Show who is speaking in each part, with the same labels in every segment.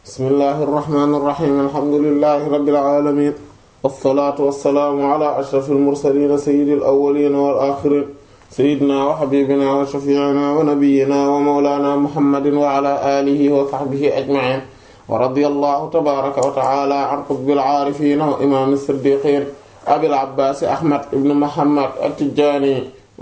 Speaker 1: bismillahi irrahmani irrahim alhamdulilahi rabbil alamin wassalaatu wassalaamu ala ashrafil mursaliin sayyidil awwaliin wal aaxiriin sayyidinaa wa habiibinaa wa shafii'inaa wa nabiyyinaa wa mawlaanaa muhammadin wa ala aalihi wa sahbihi ajma'iin wa radiyallahu tabaaraka wa ta'aalaa an qutbil aarifiin wa imaami siddiiqiin abil abbaas ahmad ibn muhammad at-tijaani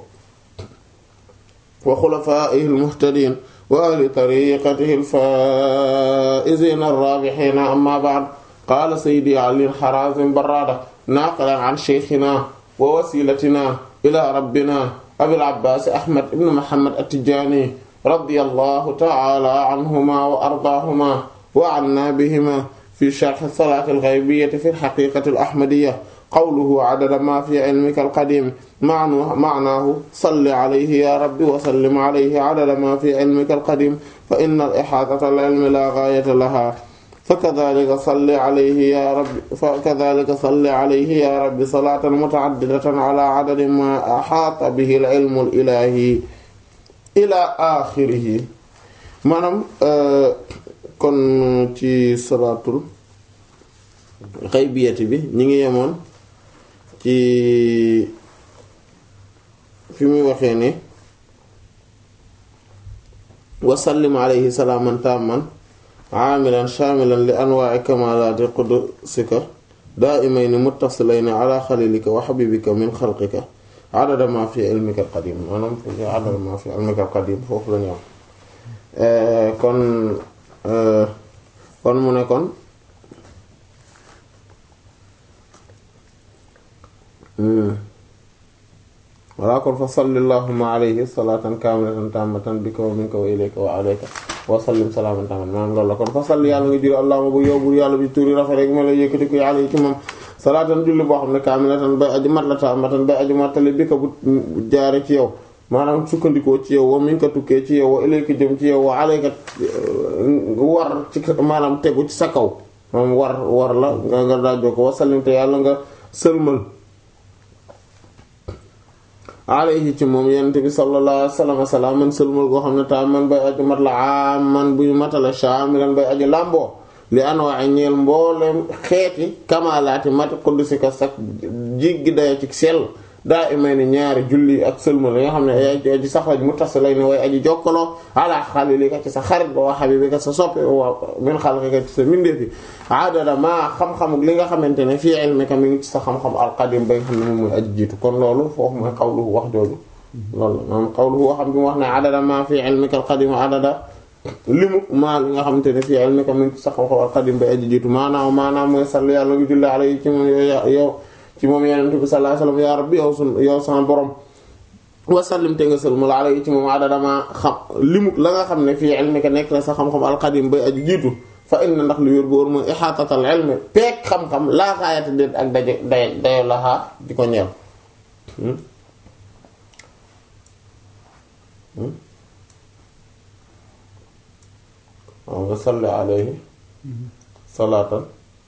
Speaker 1: wa xulafaa'ihil muhtadiin wa ahli tariiqatihil faa'iziina ar-raabihiin ammaa ba'd qaala sayyidi Ali Harazim Barrada naaqilan an shaykhinaa wa wasiilatinaa ilaa rabbinaa abil abbaas ahmad ibn muhammad at-tijaani radiyallahu ta'aalaa anhumaa wa ardaahumaa wa annaa bihimaa fi sharhi salaati al-ghaybiyyati fi al-haqiiqati al-ahmadiyya qawluhu adada maa fi ilmika al-qadiim ma'naahu salli alayhi yaa rabbi wa sallim alayhi adada maa fi ilmika al-qadiim fa inna al-ihaatata al-ilmi laa ghaayata lahaa fakadhalika salli alayhi yaa rabbi fakadhalika salli alayhi yaa rabbi salaatan muta'addidatan ala adadi maa ahaata bihi al-ilmu al-ilaahi ilaa aaxirihi maanaam kon ci salaatul xaybiyati bi ñi ngi yemoon ci fi muy waxee ne wa sallim alayhi salaaman tamman aamilan shaamilan li anwaa'i kamaalaati qudusika daa'imayni muttasilayni ala xalilika wa xabibika min xalqika adada ma fi ilmika alqadim maanaam adada ma fi ilmika alqadim foofu la ñu am kon kon mu ne kon wala kon fa salli allahumma alayhi salatan kaamilatan tammatan bika wa minka wa ilayka wa alayka wa sallim salaaman tamman maanaam loolu la kon fa salli yàlla nga juri allahumma bu yow bu yàlla bi turi rafet rek ma la yëkkati ko yàlla yi ci moom salaatan julli boo xam ne kaamilatan bay aji mat la tammatan bay aji mattali bika bu jaare ci yow maanaam sukkandikoo ci yow wa minka tukkee ci yow wa ilayka jëm ci yow wa alayka war ci maanaam tegu ci sa kaw maanaam war war la nga nga daajoo ko wa sallim te yàlla nga sëlmal alayhi ci moom yonent bi sallallahu alayhi wa sallam salaaman sëlmal goo xam ne ta man bay aju mat la aman buy matala shaamilan bay aju làmboo li anwaa ñeel mboolem xeeti kamalaati mat quddusika sax jiggi daya ci sell daa imay ni ñaari julli ak sëlmal yi nga xam ne ay aji sax lañ mu tas lay ne way aji jokkaloo ala xalilika ci sa xarit ba wa habibika sa soppe wa min xalqika ci sa mindeefi adada maa xam-xam li nga xamante ne fii ilmika mi ngi ci sa xam-xam alqadim ba nga xam ne moom mooy aji jiitu kon loolu foofu mooy xawluhu wax jooju loolu maanaam xawluhu waxam bi mu wax ne adada maa fii ilmika alqadim adada limu maa li nga xamante ne fii ilmika mi ngi ci sa xam-xam alqadim ba aji jiitu maanaam maanaam mooy salli yàlla ngi julli alayhi ci moom yow ci moom yonent bi sallallahu alayhi wasallam yaa rabbi yow sun yow sama borom wasallim te nga sëlmal alayhi ci moom adadama xam limu la nga xam ne fii ilmika nekk na sa xam-xam alqadim bay aju jiitu fa inna ndax lu wér bu wóor mooy ihaatatal ilmi peek xam-xam laa xaayata déet ak daje day dayo laxaa di ko ñeel waaw nga salli alayhi salaatan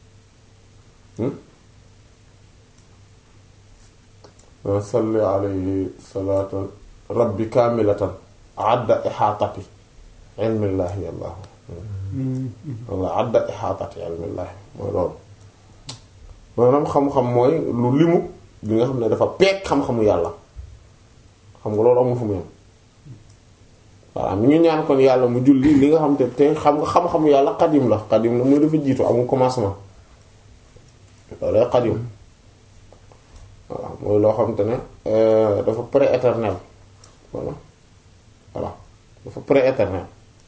Speaker 1: wa salli alayhi salaatan rabbi kaamilatan adda ihaatati ilmillaahi yàllaahu walla adda ihaatati ilmillaahi mooy loolu maanaam xam-xam mooy lu limu li nga xam ne dafa peeg xam-xamu yàlla xam nga loolu amul fu mu yem voilà mi ngi ñaan kon yàlla mu julli li nga xam te te xam nga xam-xamu yàlla xadim la xadim la mooy dafa jiitu amul commencement loolu xadim voilà mooy loo xam te ne dafa pré-éternel voilà voilà dafa pré-éternel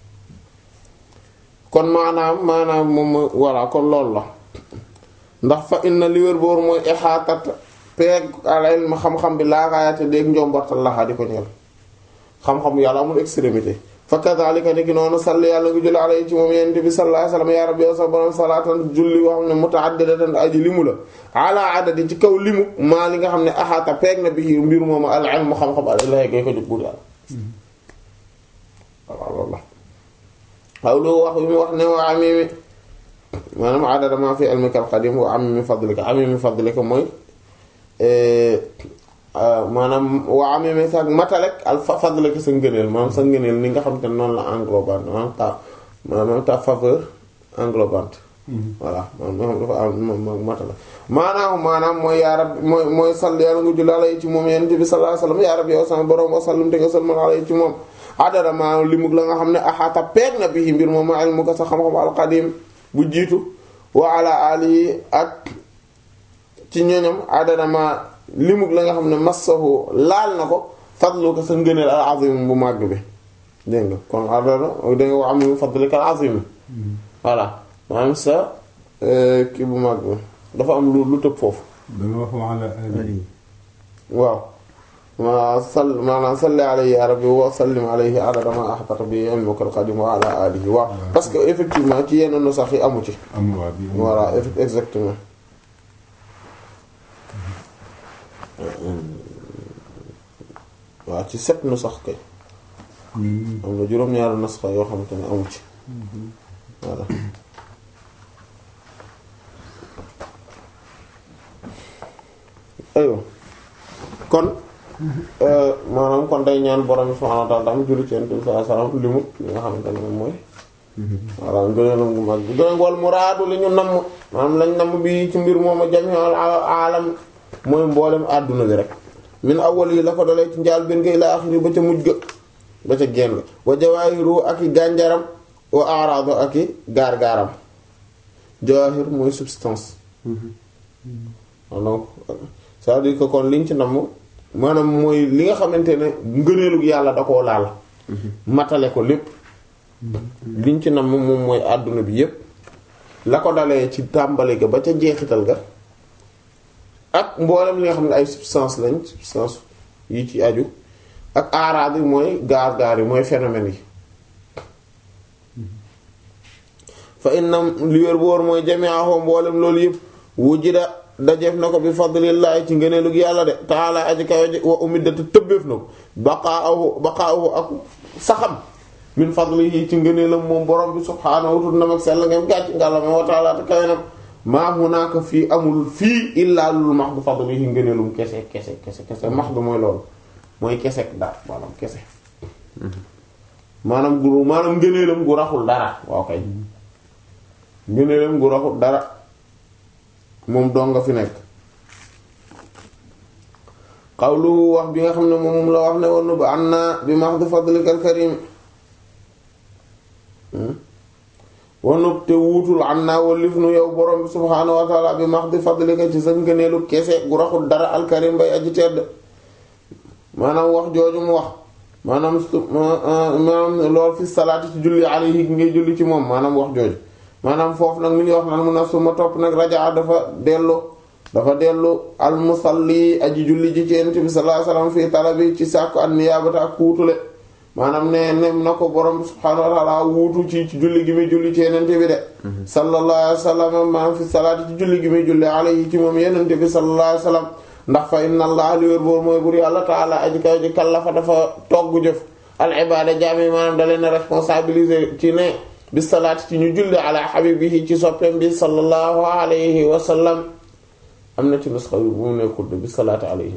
Speaker 1: kon maanaam maanaam moom voilà kon loolu la ndax fa inna li wér boor mooy ixaatat peeg al ilm xam-xam bi laagaayate déeg njombortal laxaa di ko ñeel xam-xam yàlla amul extrémité fa kadhalika ni ki noonu salli yàlla ngi julli alayhi ci moom yonent bi sallallahu alayhi wasallam ya rabbi yow sa borom salaatan julli woo xam ne muta'addidatan aji limu la ala adadi ci kaw limu maa li nga xam ne axaata peeg na bi mbir moom al ilm xam-xam al ilahi gay ko jóg buur yàlla waaw loolu la waaw lu wax bi mu wax ne wa amimi maanaam adada ma fi ilmika al qadim wa amimi fadlika amimi fadlika mooy maanaam waa amee sax matalek al fadlaka sa ngëneel maanaam sa ngëneel ni nga xam te noonu la englobant maanaam ta maanaam ta faveur englobante voilà maanaam dafa am matala maanaam maanaam mooy yaa rabbi mooy mooy sall yàlla nga julli alay ci moom yonent bi sallallahu alayhi wasallam yaa rabbi yow sama borom wa sallim te nga salmal alay ci moom adara maa limug la nga xam ne axaata peeg na bi mbir moom ma ilmu ko sa xam-xam alqadim bu jiitu wa ala alihi ak ci ñoñom adara ma limug la nga xam ne massahu laal na ko fadlu ko sa ngëneel al azim bu màgg bi dégg nga kon adara dégg nga wa am fadlika al azim voilà maanaam sa kii bu mag bi dafa am lu lu tëb foofu
Speaker 2: da nga wax wala ali
Speaker 1: waaw ma sall maanaam salli alayhi ya rabbi wa sallim alayhi adada ma ahbata bi ilmukal qadim wa ala alihi waaw parce que effectivement ci yenn nu sax yi amu ci
Speaker 2: amul waa bi
Speaker 1: voilà exactement waaw ci sept nu sax kay am na juróom-ñaari nasxa yoo xamante ne amu ci voilà aywa kon maanaam kon day ñaan borom subhaanahu wa ta'aala am julli ci Yonent bi sallallahu alayhi wasallam limu li nga xamante ne moom mooy voilà ngëneelam gu mag bi gën wal muraadu li ñu namm maanaam lañ namm bi ci mbir moom a jami'ul aalam mooy mboolem àdduna bi rek min awwal yi la ko dalee ci njaal benn ga ilaa axiri ba ca mujj ga ba ca génn wa jawaahiru ak i gànjaram wa araadu ak i gaar-gaaram jawaahir mooy substance donc c'est-à-dire que kon liñ ci namm maanaam mooy li nga xamante ne ngëneelu yàlla da koo laal matale ko lépp liñ ci namm moom mooy àdduna bi yépp la ko dalee ci tàmbali ga ba ca jeexital ga ak mboolem li nga xam ne ay substance lañ substance yi ci aju ak aaraad yi mooy gaar-gaar yi mooy phénomène yi fa innam li wér bu wóor mooy jami'ahu mboolem loolu yëpp wujida dajeef na ko bi fadlillahi ci ngëneelug yàlla de taala aji kawe ji wa umiddat tëbbeef na ko baqaahu baqaahu ak saxam min fadlihi ci ngëneelam moom borom bi subhaanahu tut nam ak sell ngeen gàcc ngàllama wa taala te kawe nam maa hunaaka fii amul fii illaa lul max du fadlihi ngëneelum kese kese kese kese max du mooy loolu mooy kese daal maanaam kese maanaam gu maanaam ngëneelam gu raxul dara waaw kay ngëneelam gu raxul dara moom dong nga fi nekk xawlu wax bi nga xam ne moom la wax ne woon ba an naa bi max du fadlikal karim wanub te wuutul an naa walif nu yow borom bi subhaanahu wa taala bi max di fadlika ci sa ngëneelu kese gu raxul dara alkarim bay aji tedd maanaam wax jooju mu wax maanaam maanaam lool fi salaati ci julli alayhi ngay julli ci moom maanaam wax jooju maanaam foofu nag mi ngi wax naan mu na suma topp nag rajaa dafa dellu dafa dellu almusalli aji julli ji ci yonent bi sallallahu alayhi wasallam fii talabi ci sàkku an niyaabata ak kuutule maanaam ne ne na ko borom bi subhaanahu wa ta'ala wuutu ci ci julli gi muy julli ci yonent bi de sallallahu alayhi wasallam maanaam fi salaati ci julli gi muy julli alayhi ci moom yonent bi sallallahu alayhi wasallam ndax fa inna allah li wér boor mooy bur yàlla taala aji kaw ji kallafa dafa togg jëf al ibada jaami maanaam da leen responsabiliser ci ne bi salaati ci ñu julli ala habibihi ci soppeem bi sallallahu alayhi wa sallam am na ci nusxa yu bu mu nekkul de bi salaati alayhi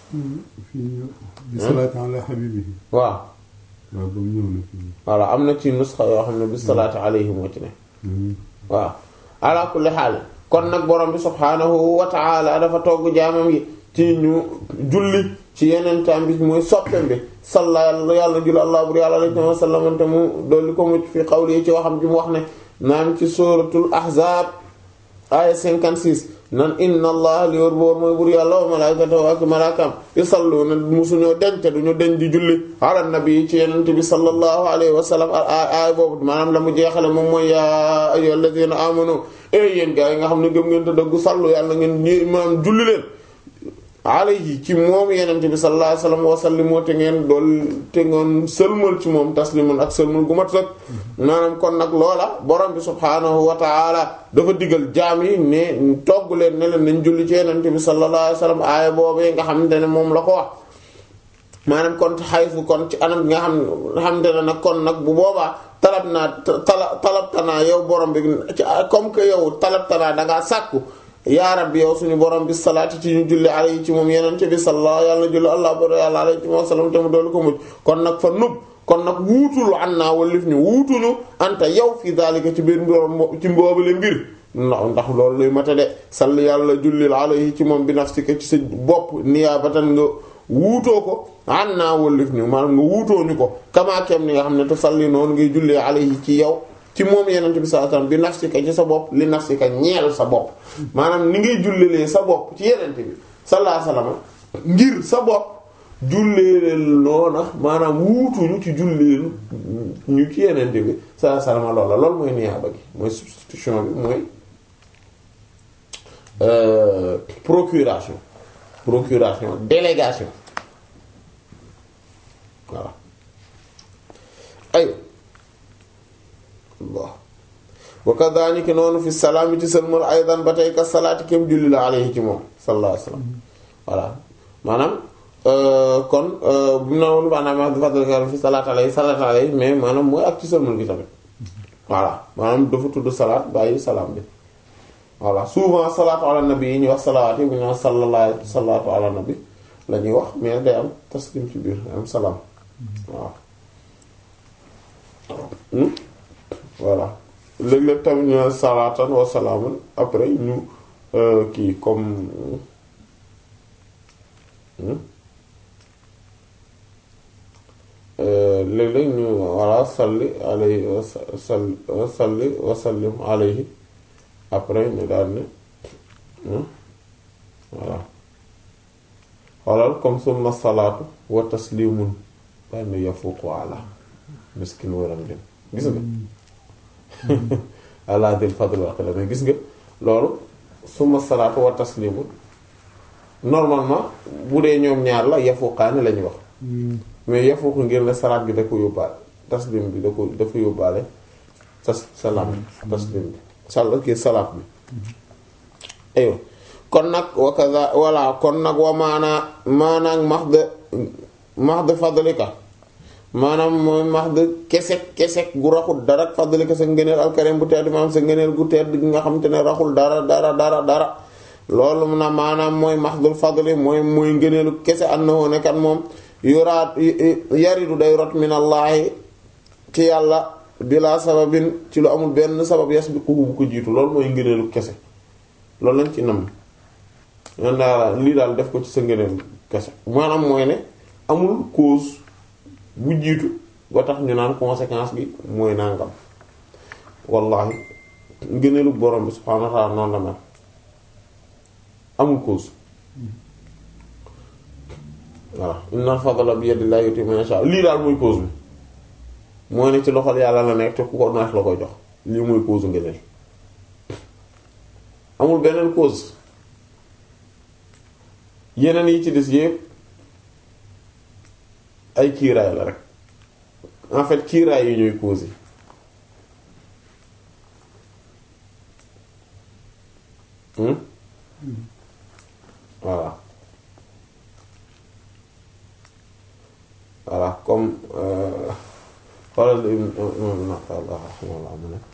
Speaker 2: bi salaati ala habibihi
Speaker 1: waaw
Speaker 2: waaw ba mu ñëw na fii
Speaker 1: voilà am na ci nusxa yoo xam ne bi salaati alayhi moo ci ne waaw ala kulli xaal kon nag borom bi subhaanahu wa ta'ala dafa togg jaamam yi ci ñu julli ci yeneen taam bi mooy soppeem bi salla yàlla jul allah bur yàlla alayhi wa sallam te mu dolli ko mucc fi qawli ci waxam ji mu wax ne naan ci suratul ahzab aya 56 nan inna allah li wër boor mooy bur yàlla wa malaikatahu ak malaakam yusalluna musuñoo denc duñu den di julli ala nabi ci yenente bi sallallahu alayhi wa sallam aay boobu maanaam la mu jeexale moom mooy yaa ayyuhal ladina amanu e yéen gaa yi nga xam ne gëm ngeen te dëggu sallu yàlla ngeen ñi maanaam julli leen alayhi ci moom yenente bi sallallahu alayhi wa sallam wa sallimu te ngeen dool te ngeen sëlmal ci moom taslimun ak sëlmal gu mat sëkk maanaam kon nag loola borom bi subhaanahu wa ta'ala dafa digal jaam yi ne togg leen ne leen nañ julli ci yenente bi sallallahu alayhi wa sallam aaya boobee nga xamante ne moom la ko wax maanaam kon xayfu kon ci anam bi nga xam xamante ne nag kon nag bu boobaa talab naa tala talabtanaa yow borom bi ci comme que yow talabtanaa dangaa sàkku yaa rabbi yow suñu borom bi salaati ci ñu julli alayhi ci moom yenente bi sallallahu yàlla julli allah baro yàlla alayhi ci moom sallam te mu doolu ko mujj kon nag fa nub kon nag wuutul an naa walif ñu wuutuñu anta yow fi daalika ci biir mbir ci mboobale mbir ndax ndax loolu luy mata de salli yàlla jullil alayhi ci moom bi nafsika ci sa bopp niyaabatan nga wuutoo ko an naa wallif ni maanaam nga wuutoo ñu ko kamaakeem ni nga xam ne te salli noonu ngay jullee alayhi ci yow ci moom yenente bi sallallahu alayhi wasallam bi nafsika ci sa bopp li nafsika ñeel sa bopp maanaam ni ngay jullelee sa bopp ci yenente bi sallallahu alayhi wasallam ngir sa bopp julleeleel noona maanaam wuutuñu ci julleel ñu ci yenente bi sallallahu alayhi wasallam loola loolu mooy niyaaba gi mooy substitution bi mooy Euh, procuration procuration délégation voilà ay bon wa kadhalika noonu fi salaami ci sëlmal aydan ba tey ka salaati kem julli la alayhi ci moom sallallahu alayhi wasallam voilà maanaam kon bu mu na woon maanaam fadlka fi salaat alayhi salaat alayhi mais maanaam mooy ak ci sëlmal gi tamit voilà maanaam dafa tudd salaat bàyyi salaam bi voilà souvent salaatu ala nabi yi ñuy wax salawaat yi bu ñu wax sallallahu salaatu ala nabi la ñuy wax mais day am taslim ci biir am salaam waaw voilà léeg-léeg tamit ñu ne salaatan wa salaaman après ñu kii comme léeg-léeg ñu voilà salli alayhi wa salli wa salli wa sallim alayhi après ñu daal ne voilà xoolal comme summa salaatu wa taslimun daal ne yafuqu ala miskin waram din gis nga ala dil fadl wa qila mais gis nga loolu summa salaatu wa taslimun normalement bu dee ñoom ñaar la yafuqaani lañuy wax mais yafuqu ngir ne salaat bi da ko yóbbaale taslim bi da ko dafa yóbbaale tas salaam taslim bi sal kii salaat bi aywa kon nag wakaza walla kon nag wa maanaa maanaam mahd mahd fadlika maanaam mooy mahd kesek kesek gu raxul dara fadlika sa ngëneel alkarim bu tedd maanaam sa ngëneel gu tedd gi nga xam te ne raxul dara dara dara dara loolu na maanaam mooy mahdul fadli mooy mooy ngëneelu kese annahu ne kan moom yuraat yaridu day rot minallaahi ci yàlla bila sababin ci lu amul benn sabab yasbiquhu bu ko jiitu loolu mooy ngëneelu kese loolu lañ ci nam man daal lii daal def ko ci sa ngëneelu kese maanaam mooy ne amul cause bu jiitu ba tax ñu naan conséquence bi mooy nangam wallahi ngëneelu borom bi subhaanahu wa ta'ala noonu la mel amul cause voilà inna fadla bi yadillahi yuti man yasha lii daal mooy cause bi mooy ne ci loxol yàlla la nekk te ku ko neex la koy jox lii mooy cause ngëneel amul beneen cause yeneen yi ci des yépp ay kiiraay la rek en fait kiiraay yi ñooy cause yi voilà voilà comme xoolal imam naqallah raximahullah mu ne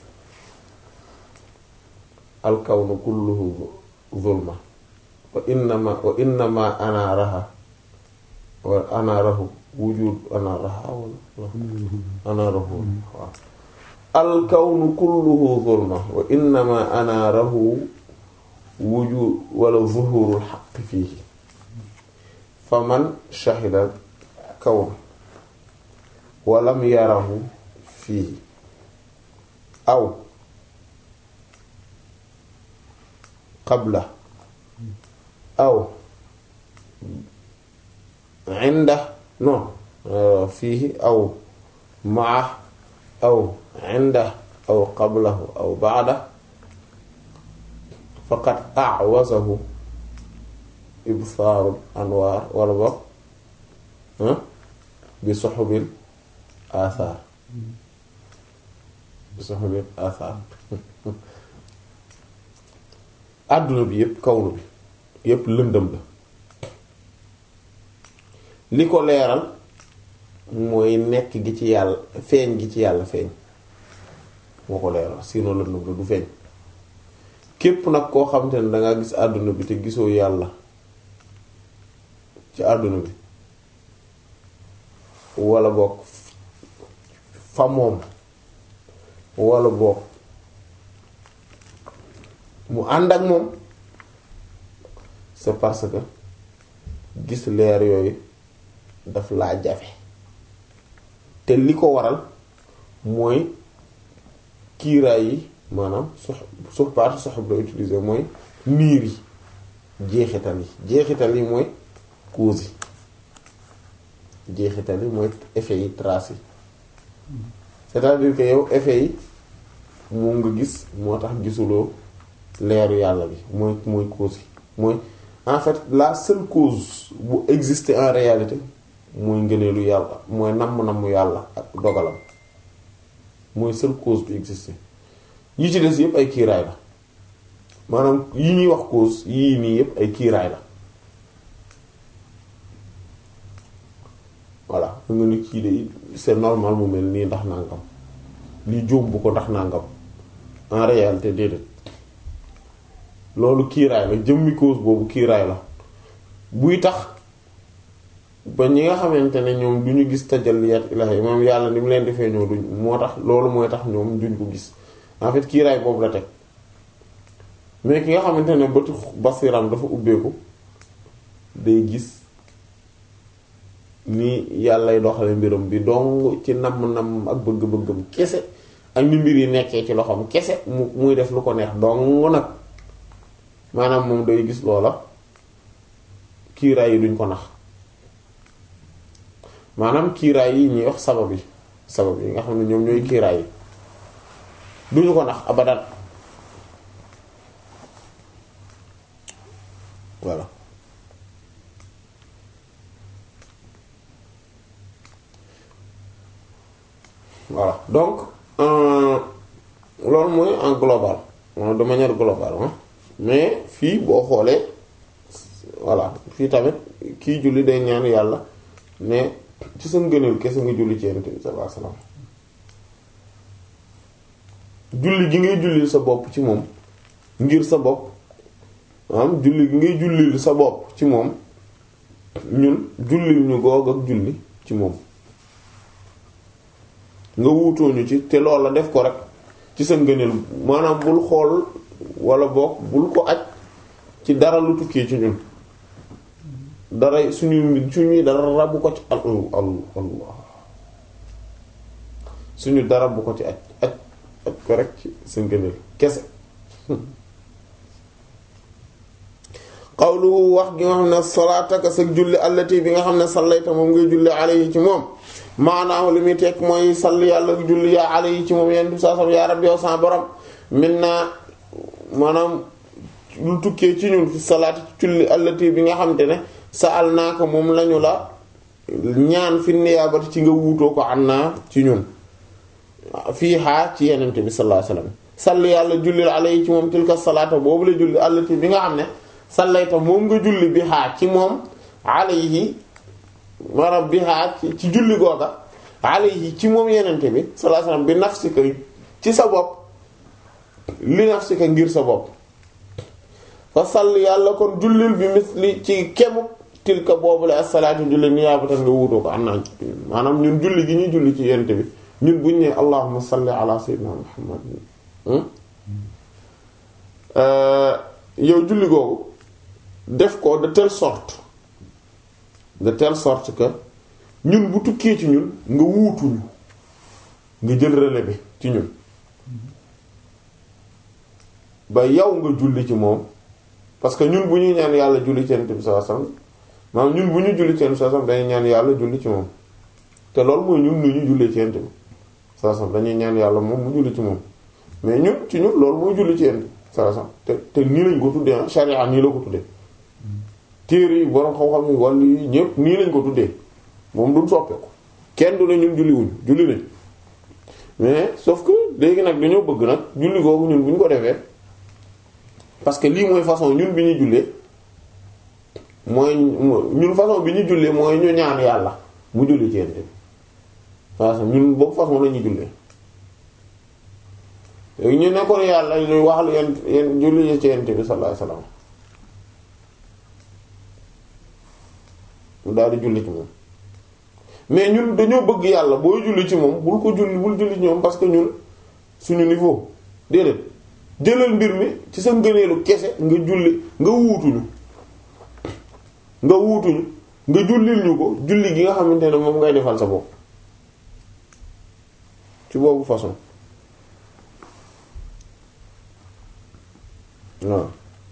Speaker 1: alkawnu kulluhu zulma wa innama wa innama anaaraha wa anaarahu wujud anaaraha wala anaarahu waaw alkawnu kulluhu zulma wa innama anaarahu wujud wala zuhurul xaq fiihi faman shahida kawn walam yarahu fiihi aw qabla aw inda non fiihi aw maa aw inda aw qablahu aw ba'da faqad a'wazahu ibsaarul anwaar wala boog bi suhubil athar bi suhubil athar àdduna bi yépp kawnu bi yépp lëndëm la li ko leeral mooy nekk gi ci yàlla feeñ gi ci yàlla feeñ moo ko leeral sinon lëndëm la du feeñ képp nag koo xamante ne danga gis àdduna bi te gisoo yàlla ci àdduna bi wala bokk fa moom wala boog mu ànd ak moom c'est parce que gis leer yooyu daf laa jafe te li ko waral mooy kiiraay yi maanaam sox sox parti soxab la utiliser mooy niir yi jeexital yi jeexital yi mooy cause yi jeexital yi mooy effet yi trace yi c'est-à-dire que yow effet yi moom nga gis moo tax gisuloo leeru yàlla bi mooy mooy cause yi mooy en fait la seule cause bu exister en réalité mooy ngëneelu yàlla mooy namm-namm yàlla ak dogalam mooy seule cause bu exister yi ci des yépp ay kiiraay la maanaam yi ñuy wax cause yii nii yépp ay kiiraay la voilà mu nga ni kii de c'est normal mu mel nii ndax nangam li jóom bu ko ndax nangam en réalité déedéet loolu kiiraay la jëmmi cause boobu kiiraay la buy tax ba ñi nga xamante ne ñoom du ñu gis tajalliyaat ilahi moom yàlla ni mu leen defee ñoo duñ moo tax loolu mooy tax ñoom duñ ko gis en fait kiiraay boobu la teg mais ki nga xamante ne bëtu basiram dafa ubbeeku day gis ni yàllay doxale mbiram bi dong ci namm-namm ak bëgg-bëggam kese ak ni mbir yi nekkee ci loxoom kese mu muy def lu ko neex dong nag maanaam moom day gis loola kiiraay yi duñ ko nax maanaam kiiraay yi ñuy wax sabab yi sabab yi nga xam ne ñoom ñooy kiiraay yi duñu ko nax abadan voilà voilà donc loolu mooy en global de manière globale mais fii boo xoolee voilà fii tamit kii julli day ñaan yàlla ne ci sa ngëneel kese nga julli ci Yonent bi sallallahu alayhi wasallam julli gi ngay jullil sa bopp ci moom ngir sa bopp am julli gi ngay jullil sa bopp ci moom ñun jullil ñu goog ak julli ci moom nga wuutooñu ci te loolu la def ko rek ci sa ngëneel maanaam bul xool wala boog bul ko aj ci dara lu tukkee ci ñun dara suñu suñuy dara rabu ko ci al allah suñu dara bu ko ci aj aj aj ko rek ci sa ngëneel kese xawlu wax gi nga xam ne salaataka sa julli allati bi nga xam ne sallayta moom ngay julli alayhi ci moom maanaam li muy tekk mooy sall yàlla julli yaa alayhi ci moom yenn du saa sam yaa rabbi yow sa borom min naa maanaam lu tukkee ci ñun fi salaat ci julli allati bi nga xam te ne sa al naa ko moom lañu la ñaan fi niyaabati ci nga wuutoo ko am naa ci ñun fii xaa ci yenente bi sallallahu alayhi wasallam sall yàlla jullil alayhi ci moom tilka salaata boobu la julli allati bi nga xam ne sallayta moom nga julli bi xaa ci moom alayhi maanaam bi xaa ci julli googa alayhi ci moom yenente bi sallallahu alayhi wasallam bi nafsika ci sa bopp li nafsika ngir sa bopp fa sall yàlla kon jullil bi misli ci kemu tilka boobu la as-salaatu julli niyaabatan nga wuutoo ko am naa maanaam ñun julli gi ñuy julli ci yenente bi ñun buñ ne allahumma salli ala sayyidina muhammad yow julli googu def ko de telle sorte de telle sorte que ñun bu tukkee ci ñun nga wuutuñu nga jël relais bi ci ñun ba yow nga julli ci moom parce que ñun bu ñuy ñaan yàlla julli ci Yonent bi sallallahu alayhi wasallam maanaam ñun bu ñu julli ci Yonent bi sallallahu alayhi wasallam dañuy ñaan yàlla julli ci moom te loolu mooy ñun nu ñu jullee ci Yonent bi sallallahu alayhi wasallam dañuy ñaan yàlla moom mu julli ci moom mais ñun ci ñun loolu mooy julli ci Yonent bi sallallahu alayhi wasallam te te nii lañ ko tuddee ah sharia nii la ko tuddee téere yi borom xam-xam yi wàllu yi ñëpp nii lañ ko tuddee moom duñ soppeeku kenn du ne ñun julli wuñ julli nañ mais sauf que léegi nag dañoo bëgg nag julli googu ñun bu ñu ko defee parce que lii mooy façon ñun bi ñuy jullee mooy ñun façon bi ñu jullee mooy ñu ñaan yàlla mu julli ci yent bi façon ñun boobu façon la ñuy jullee léegi ñu nekkoon yàlla ñu wax lu yent yent julli ci yent bi sallallahu alayhi wasallam mu daal di julli ci moom mais ñun dañoo bëgg yàlla booy julli ci moom bul ko julli bul julli ci ñoom parce que ñun suñu niveau déedéet jëlal mbir mi ci sa ngëneelu kese nga julli nga wuutuñu nga wuutuñu nga jullil ñu ko julli gi nga xamante ne moom ngay defal sa bopp ci boobu façon waaw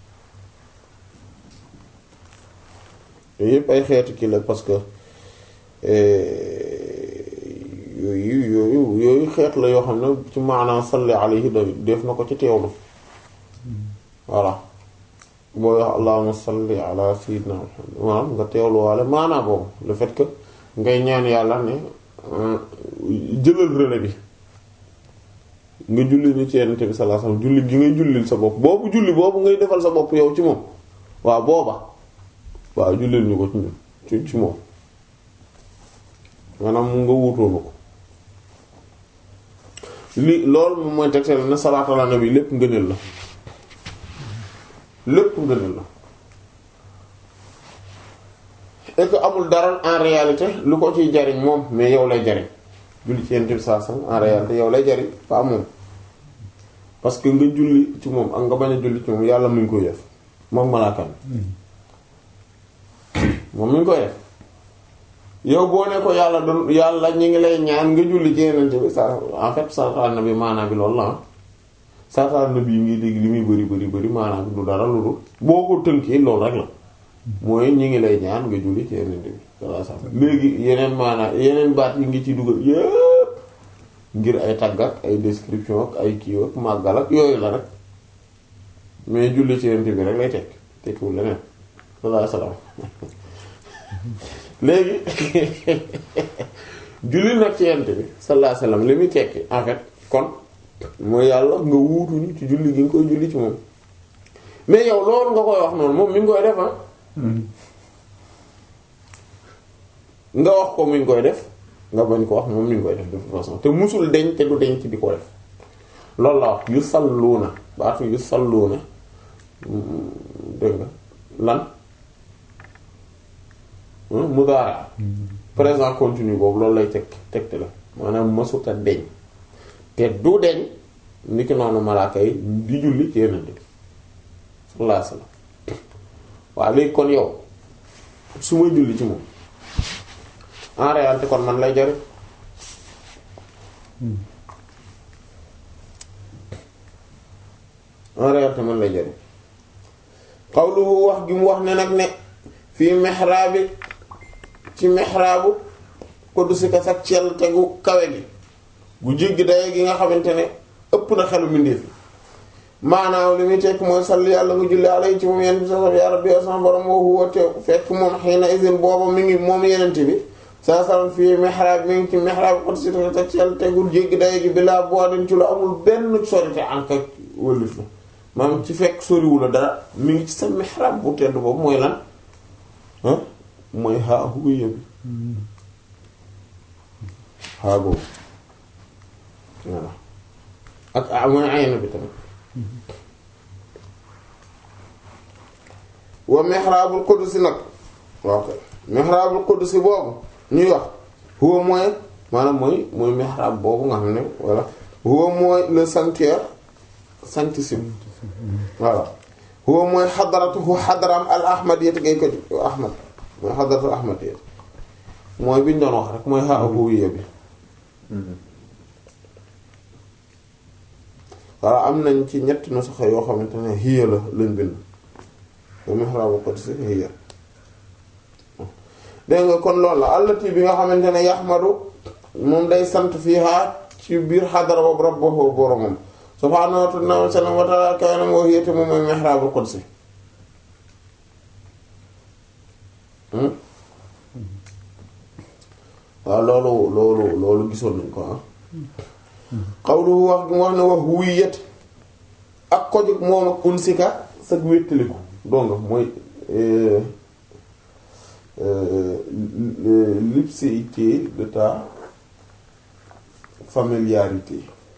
Speaker 1: yooyu yëpp ay xeetu kii la parce que yooyu yooyu yooyu xeet la yoo xam ne ci maanaam salli alayhi da def na ko ci teewlu voilà boo wax allahumma salli ala sayyidina Muhammad maanaam nga teewlu waale maanaam boobu le fait que ngay ñaan yàlla ne jëlal relais bi nga julli ni ci Yonent bi sallallahu alayhi wasallam julli gi ngay jullil sa bopp boobu julli boobu ngay defal sa bopp yow ci moom waaw booba waaw jullil ñu ko ci ñun ci ci moom maanaam mu nga wuutoonu ko li loolu moom mooy tegtal ne salaatu ala nabi lépp ngëneel la lépp ngëneel la et que amul dara en réalité lu ko ciy jariñ moom mais yow lay jariñ julli ci Yonent bi sallallahu alayhi wasallam en réalité yow lay jariñ pas moom parce que nga julli ci moom ak nga bañ a julli ci moom yàlla mu ngi koy def moom malaaka moom mi ngi koy def yow boo ne ko yàlla doon yàlla ñi ngi lay ñaan nga julli ci Yonent bi sa en fait salaatu nabi maanaam bi loolu la salaatu nabi yi ngi dégg li muy bari bari bari maanaam bi du dara lu dul boo ko tënkee loolu rek la mooy ñi ngi lay ñaan nga julli ci Yonent bi sallallahu alayhi wasallam léegi yeneen maanaam yeneen baat yi ngi ci dugal yépp ngir ay tagg ak ay description ak ay kii ak màggal ak yooyu la rek mais julli ci Yonent bi rek lay tekk tekkiwul leneen sallallahu alayhi wasallam léegi julli nag ci Yonent bi sallallahu alayhi wasallam li muy tekki en fait kon mooy yàlla nga wuutuñu ci julli gi nga koy julli ci moom mais yow loolu nga koy wax noonu moom mi ngi koy def ah nga wax ko mi ngi koy def nga bañ ko wax moom mi ngi koy def de toute façon te musul deñ te du deñ ci di ko def loolu la wax yu salluuna baatu yu salluuna dégg nga lan mudaara présent continu boobu loolu lay teg tegte la maanaam masuta deñ te du deñ ni ki noonu malaaka yi di julli ci Yonent bi sallallahu alayhi wasallam waaw léegi kon yow su may julli ci moom en réalité kon man lay jariñ en réalité man lay jariñ xawluhu wax gi mu wax ne nag ne fii mihraabi ci mihraabu qudusika sax cell tegu kawe gi gu jéggi daye gi nga xamante ne ëpp na xelu mbindeef maanaam li muy tekk mooy salli yàlla nga julli alayhi ci moom yenent bi sa ya rabbi sama borom woo huwa teew fekk moom xëy na isin booba mi ngi moom yenent bi saa salam fii mihrab mi ngi ci mihrab qudusika sax cell tegul jéggi daye gi bilaa boo den ci lu amul benn sorite anka wëlif la maanaam ci fekk soriwu la dara mi ngi ci sa mihrab bu tedd boobu mooy lan ah mooy xaa huwiya bi xaa boobu voilà ak ah mooy ayna bi tamit wa mihrabul qudsi nag waaw kay mihrabul qudsi boobu ñuy wax huwa mooy maanaam mooy mooy mihrab boobu nga xam ne voilà huwa mooy le sanctuaire sanctissime voilà huwa mooy xadaratuhu xadaram al ahmadiyya ngay ko ahmad mooy xadaratu ahmadiyya mooy bi ñu doon wax rek mooy xaa huwiya bi voilà am nañ ci ñetti nusaxa yoo xamante ne hiya la lañ bind wa mihraabu qudsi hiya dégg nga kon loolu la allati bi nga xamante ne yaxmadu moom day sant fiha ci biir xadara boobu rabbahu boromam subhaanahu wa ta'ala kaanam wa hiya moom mooy mihraabu qudsi waaw loolu loolu loolu gisoon nañ ko ah xawluhu wax gi mu wax ne wax wuyet ak kojug moom ak unsika sag wéttaliku donc mooy l'ipséité de ta familiarité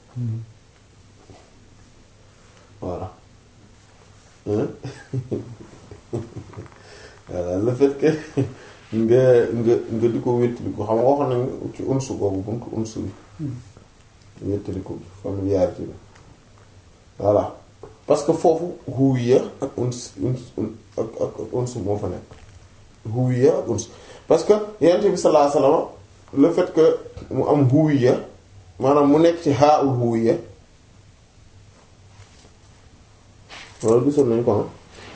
Speaker 1: voilà voilà le fait que nga nga nga di ko wéttali ko xam nga waxoon nañ ci unsu boobu buntu unsu bi wéttali ko bi familiarité bi voilà parce que foofu huwiya ak uns uns ak ak ak unsu moo fa nekk huwiya ak unsu parce que yonent bi sallallahu alayhi wasallam le fait que mu am huwiya maanaam mu nekk ci haa'ul huwiya loolu gisoon nañ ko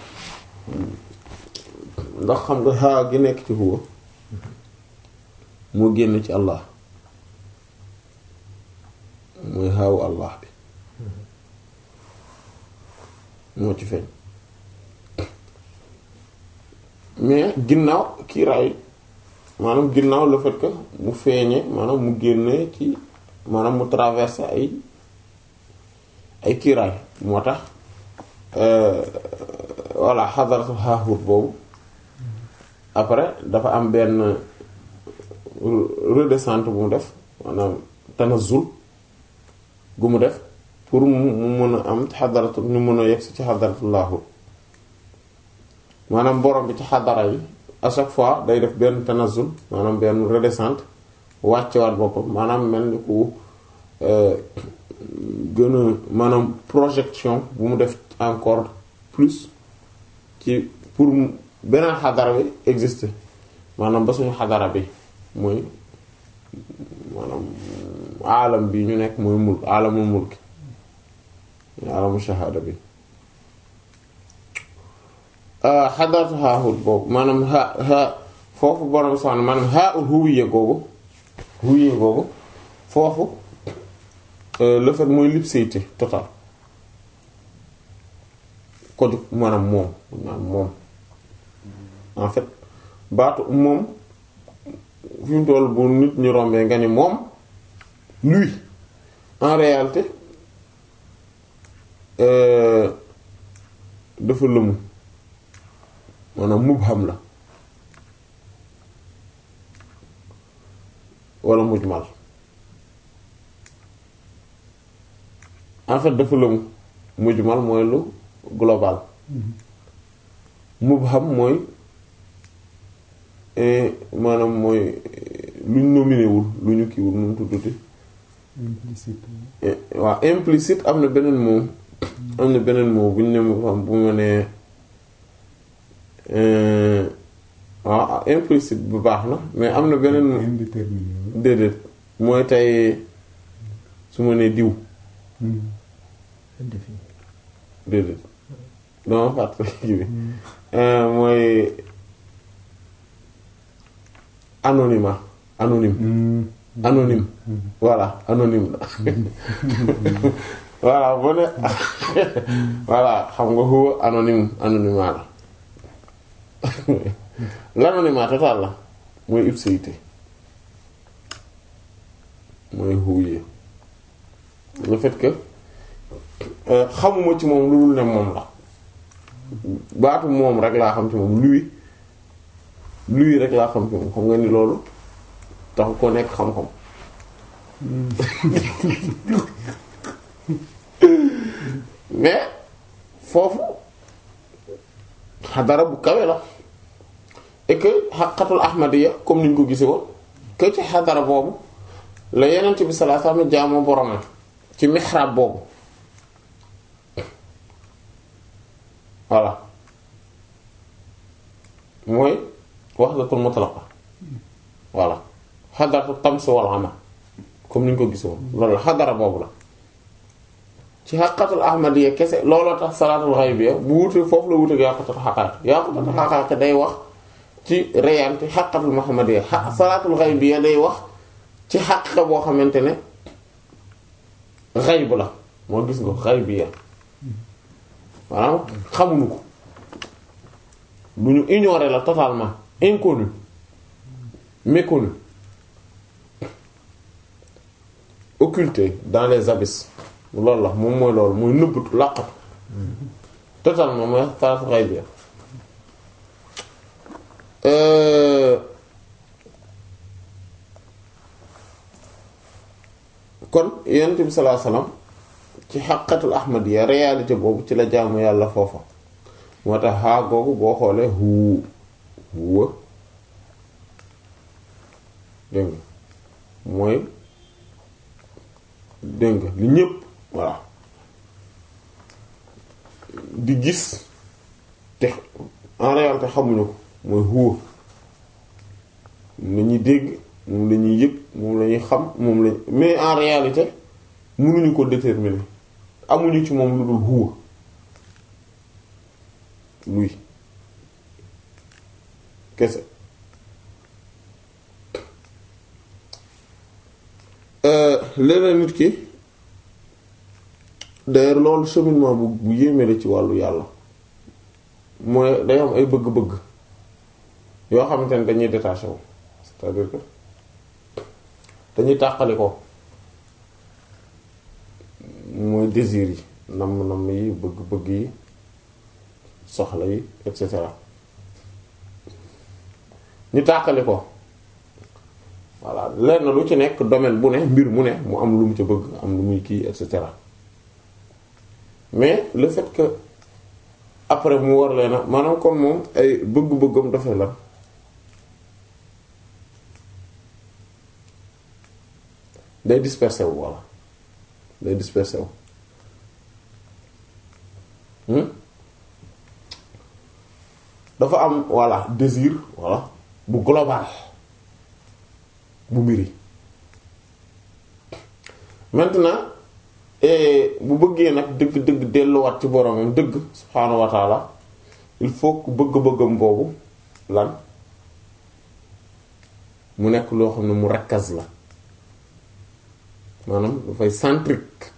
Speaker 1: ndax xam nga haa gi nekk ci huwa moo génn ci Allah mooy haawu Allah bi moo ci feeñ mais ginnaaw kiiraay maanaam ginnaaw le fait que mu feeñe maanaam mu génne ci maanaam mu traversé ay ay kiiraay moo tax voilà xadaratu xaaxut boobu après dafa am benn redescente bu mu def maanaam tanazul gu mu def pour mu mu mën a am xadaratu ñu mën a yegsi ci xadaratu laaxut maanaam borom bi ci xadara yi à chaque fois day def benn tanazul maanaam benn redescente wàccewaat boppam maanaam mel ni ku gën a maanaam projection bu mu def encore plus ci pour beneen xadara bi exister maanaam ba suñu xadara bi mooy maanaam aalam bi ñu nekk mooy mulk aalamul mulk aalamu shahada bi xadaratu haahut boobu maanaam ha ha foofu borom soxna maanaam haa ul huwiya googu huwiya googu foofu le fait mooy lipséité total ko jug maanaam moom maanaam moom en fait baatu moom fi mu toll bu nit ñu rombee nga ni moom lui en réalité dafa lëmu maanaam mubham la wala mujmal en fait dafa lëmu mujmal mooy lu global mubham mooy maanaam mooy luñ nominé wul lu ñu kiiwul nu mu tudduti
Speaker 2: implicite
Speaker 1: waaw implicite am na beneen moom am na beneen moom bu ñu ne mubham bu ma nee waaw implicite bu baax na mais am na beneen
Speaker 2: indéterminé
Speaker 1: déedéet mooy tey su ma nee diw
Speaker 3: indéfini
Speaker 1: déedéet dama fàttali kii bi mooy anonymat anonyme anonyme voilà anonyme la voilà boo ne voilà xam nga huwa anonyme anonymat la l'anonymat total la mooy ipséité mooy huwiya le fait que xamuma ci moom lu dul ne moom la baatu moom rek laa xam ci moom lui lui rek laa xam ci moom xam nga ni loolu tax ko nekk xam-xam mais foofu xadara bu kawe la et que xaqatul ahmadiya comme niñ ko gisee woon que ci xadara boobu la yenent bi sallallahu alayhi wasallam jaamoo boromam ci mihrab boobu voilà mooy wahdatul mutlaqa voilà xadaratu tams wal amal comme ni ñu ko gisee woon loolu la xadara boobu la ci xaqatul ahmadiyya kese looloo tax salaatul ghaybiyya bu wute foofu la wute yàqutul xaqaat yàqutul xaqaat day wax ci réalité xaqatul muhammadiyya xa salaatul ghaybiyya day wax ci xaqiqa boo xamante ne xayb la moo gis nga ghaybiyya maanaam xamuñu ko lu ñu ignorer la totalement inconnu méconnu occulté dans les abysses loolu la moom mooy loolu mooy nëbbatu làqatu totalement mooy salaatu ghaybiyya kon yonent bi sallallahu alayhi wasallam ci xaqatul ahmadiyya réalité boobu ci la jaamu yàlla foofa moo tax xaa googu boo xoolee huu huwa dégg nga mooy dégg nga li ñépp voilà di gis te en réalité xamuñu ko mooy huwa moom la ñuy dégg moom la ñuy yëg moom la ñuy xam moom la mais en réalité mënuñu ko déterminer amuñu ci moom lu dul huwa luy kese léeg-léeg nit ki d'ailleurs loolu cheminement bu bu yéeme la ci wàllu yàlla mooy day am ay bëgg-bëgg yoo xamante ne dañuy détaché wu c'est-à-dire que dañuy tàqali ko mooy désir yi namm-namm yi bëgg-bëgg yi soxla yi et cetera ñu tàqali ko voilà lenn lu ci nekk domaine bu ne mbir mu ne mu am lu mu ca bëgg am lu muy kii et cetera mais le fait que après mu war leena maanaam kon moom ay bëgg-bëggam dafay lan day dispersé wu voilà day dispersé wu dafa am voilà désir voilà bu global bu mbiri maintenant bu bëggee nag dëgg dëgg delluwaat ci boromam dëgg subhaanahu wa taala il faut que bëgg-bëggam boobu lan mu nekk loo xam ne mu rakkas la maanaam dafay centrique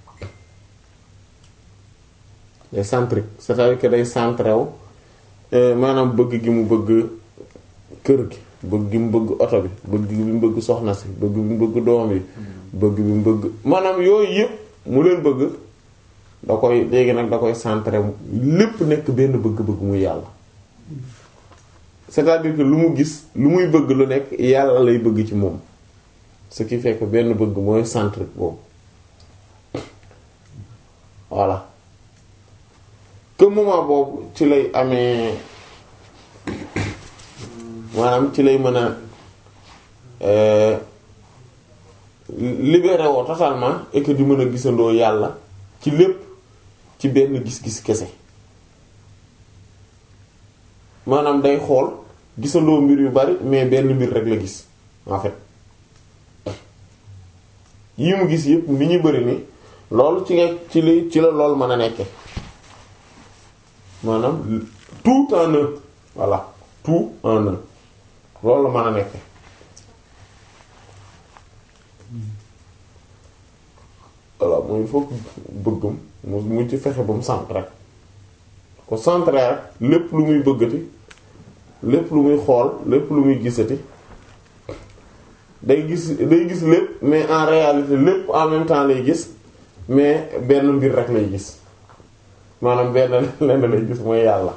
Speaker 1: day centrique c'est-à-dire que day centré wu maanaam bëgg gi mu bëgg kër gi bëgg gi mu bëgg oto bi bëgg gi mu bëgg soxna si bëgg bi mu bëgg doom yi bëgg bi mu bëgg maanaam yooyu yëpp mu leen bëgg da koy léegi nag da koy centré lépp nekk benn bëgg-bëgg muy yàlla c'est-à-dire que lu mu gis lu muy bëgg lu nekk yàlla lay bëgg ci moom ce qui fait que benn bëgg mooy centrique boobu voilà que moment boobu ci lay amee maanaam ci lay mën a libéré woo totalement et que di mën a gisandoo yàlla ci lépp ci benn gis-gis kese maanaam day xool gisandoo mbir yu bari mais benn mbir rek la gis en fait yi mu gis yëpp ni ñu bari ni loolu ci nga ci li ci la loolu mën a nekke maanaam tout en un voilà tout en un loolu la mën a nekke voilà mooy il faut que bëggam mu mu ci fexe ba mu centré rek ko centré rek lépp lu muy bëggati lépp lu muy xool lépp lu muy gisati day gis day gis lépp mais en réalité lépp en même temps lay gis mais benn mbir rek lay gis maanaam benn lenn lay gis mooy yàlla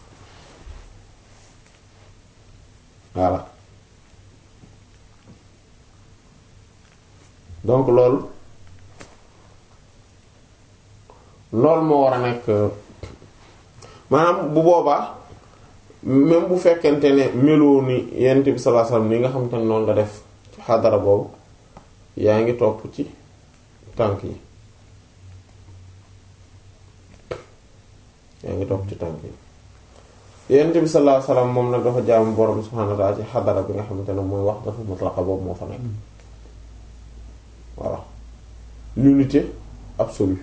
Speaker 1: voilà donc loolu loolu moo war a nekk maanaam bu boobaa même bu fekkente ne meloo ni yent bi sallallahu alayhi wasallam ni nga xam te ne noonu la def ci xadara boobu yaa ngi topp ci tànk yi yaa ngi topp ci tànk yi yent bi sallallahu alayhi wasallam moom nag dafa jaamu borom subhanahu wa ta'ala ci xadara bi nga xamante ne mooy wax dafa mutlaqa boobu moo fa nekk voilà l'unité absolue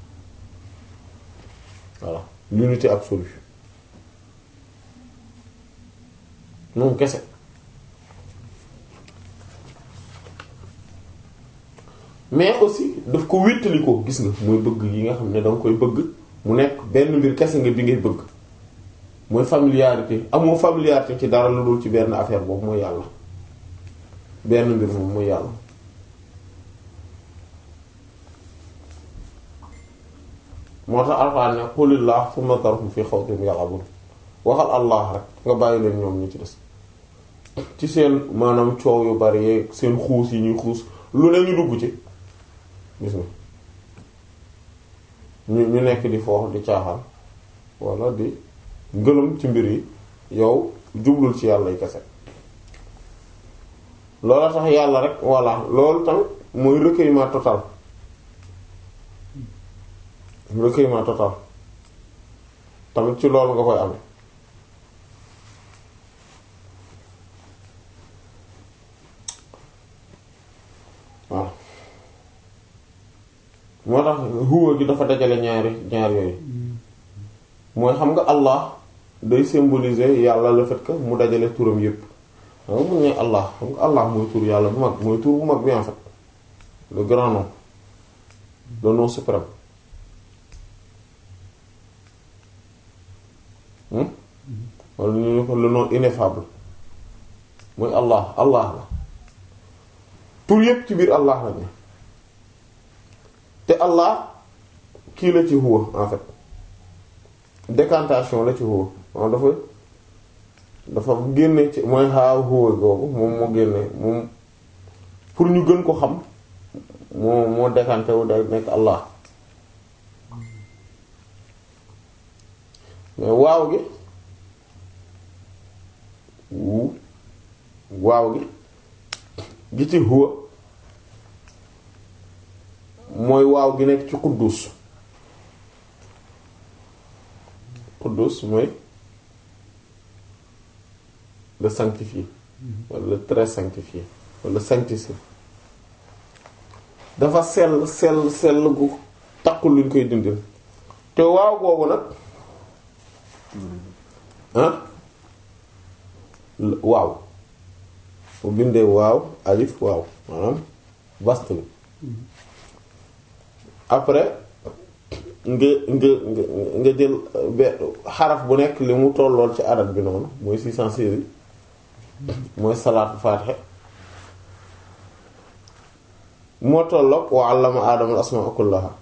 Speaker 1: voilà l'unité absolue moom kese mais aussi daf ko wéttali ko gis nga mooy bëgg yi nga xam ne danga koy bëgg mu nekk benn mbir kese nga bi ngay bëgg mooy familiarité amoo familiarité ci dara lu dul ci benn affaire boobu mooy yàlla benn mbir moom mooy yàlla moo tax alxuraan ne qulillah thumma dharhum fi khawdihim yal'abun waxal allah rek nga bàyyi leen ñoom ñu ci des ci seen maanaam coow yu bari yeeg seen xuus yi ñuy xuus lu ne ñu dugg ci gis nga ñu ñu nekk di foox di caaxaan walla di ngëlëm ci mbir yi yow jublul ci yàlla yi kese loolu tax yàlla rek voilà loolu tamit mooy recueillement total recueillement total tamit ci loolu nga koy amee waaw moo tax huwa gi dafa dajale ñaari ñaar yooyu mooy xam nga Allah day symboliser yàlla le fait que mu dajale turam yépp xam nga mun ne Allah xam nga Allah mooy tur yàlla bu mag mooy tur bu mag bi en fait le grand nom le nom suprême hmm wala ñu ne ko le nom ineffable mooy Allah Allah la tur yépp ci biir Allah la ne te Allah kii la ci huwa en fait décantation la ci huwa moom dafa dafa génne ci mooy xaaw huwa googu moom moo génne moom pour ñu gën ko xam moo moo décanté wu day nekk Allah mais waaw gi wu waaw gi gi ci huwa mooy waaw gi nekk ci quddus quddus mooy le sanctifié wala le très sanctifié wala sanctissime dafa sell sell sell gu takkul luñ koy dindil te waaw googu nag ah waaw bu bindee waaw alif waaw maanaam vaste bi après nga nga nga nga jël be xaraf bu nekk li mu tollool ci arab bi noonu mooy 616 mooy salaatu faatiha moo tolloog wa allama aadama al asmaa kullaha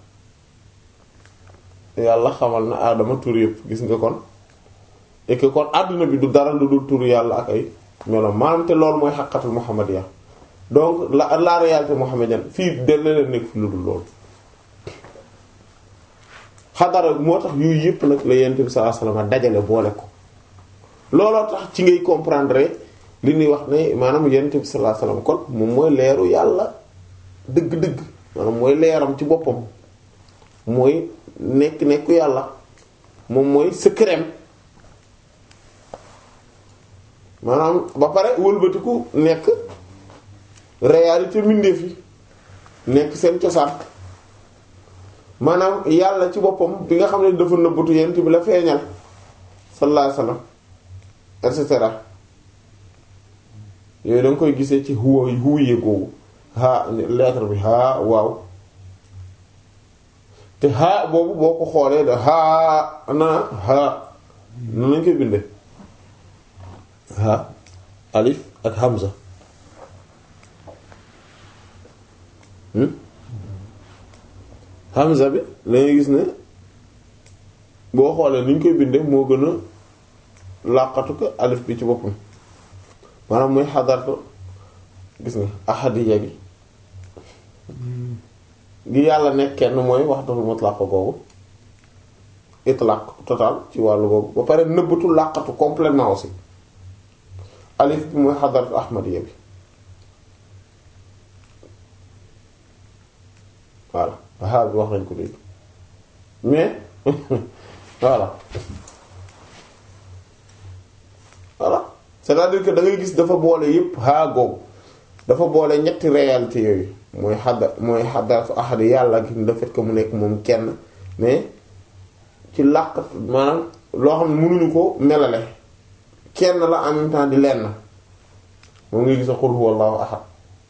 Speaker 1: yàlla xamal na aadama tur yëpp gis nga kon et que kon àdduna bi du dara lu dul tur yàlla ak ay melo maanaam te loolu mooy xaqatul muhammadiya donc la la réalité muhammadienne fii de leen nekk fi lu dul loolu xadara moo tax yooyu yëpp nag la yonent bi sallallahu alayhi wasallam dajale boole ko looloo tax ci ngay comprendre li ñuy wax ne maanaam yonent bi sallallahu alayhi wasallam kon moom mooy leeru yàlla dëgg-dëgg maanaam mooy leeram ci boppam mooy nekk nekku yàlla moom mooy secret maanaam ba pare wëlbatiku nekk réalité mbindeef yi nekk seen cosaan maanaam yàlla ci boppam bi nga xam ne dafa nëbbatu yent bi la feeñal sallallahu alayhi wasallam et cetera yooyu da nga koy gisee ci huwa huwiye googu haa lettre bi haa waaw te haa boobu boo ko xoolee da haa na haa nan lañ koy bindee haa alif ak hamza hamza bi lañuy gis ne boo xoolee ni ñu koy bindee moo gën a làqatu ko alif bi ci boppam maanaam muy xadartu gis nga ahadiya gi gi yàlla nekk kenn mooy wahdatul mutlaq googu itlaq total ci wàllu googu ba pare nëbbatu làqatu complètement aussi alif bi mooy xadartu ahmadiya bi voilà haa bi wax nañ ko léegi mais voilà voilà c'est-à-dire que da ngay gis dafa boole yépp haa googu dafa boole ñetti réalité yooyu mooy xadda mooy xaddaratu ahad yàlla gi le fait que mu nekk moom kenn mais ci làq maanaam loo xam ne mënuñu ko melale kenn la en même temps di lenn moom ngay gis a qul huwallahu ahad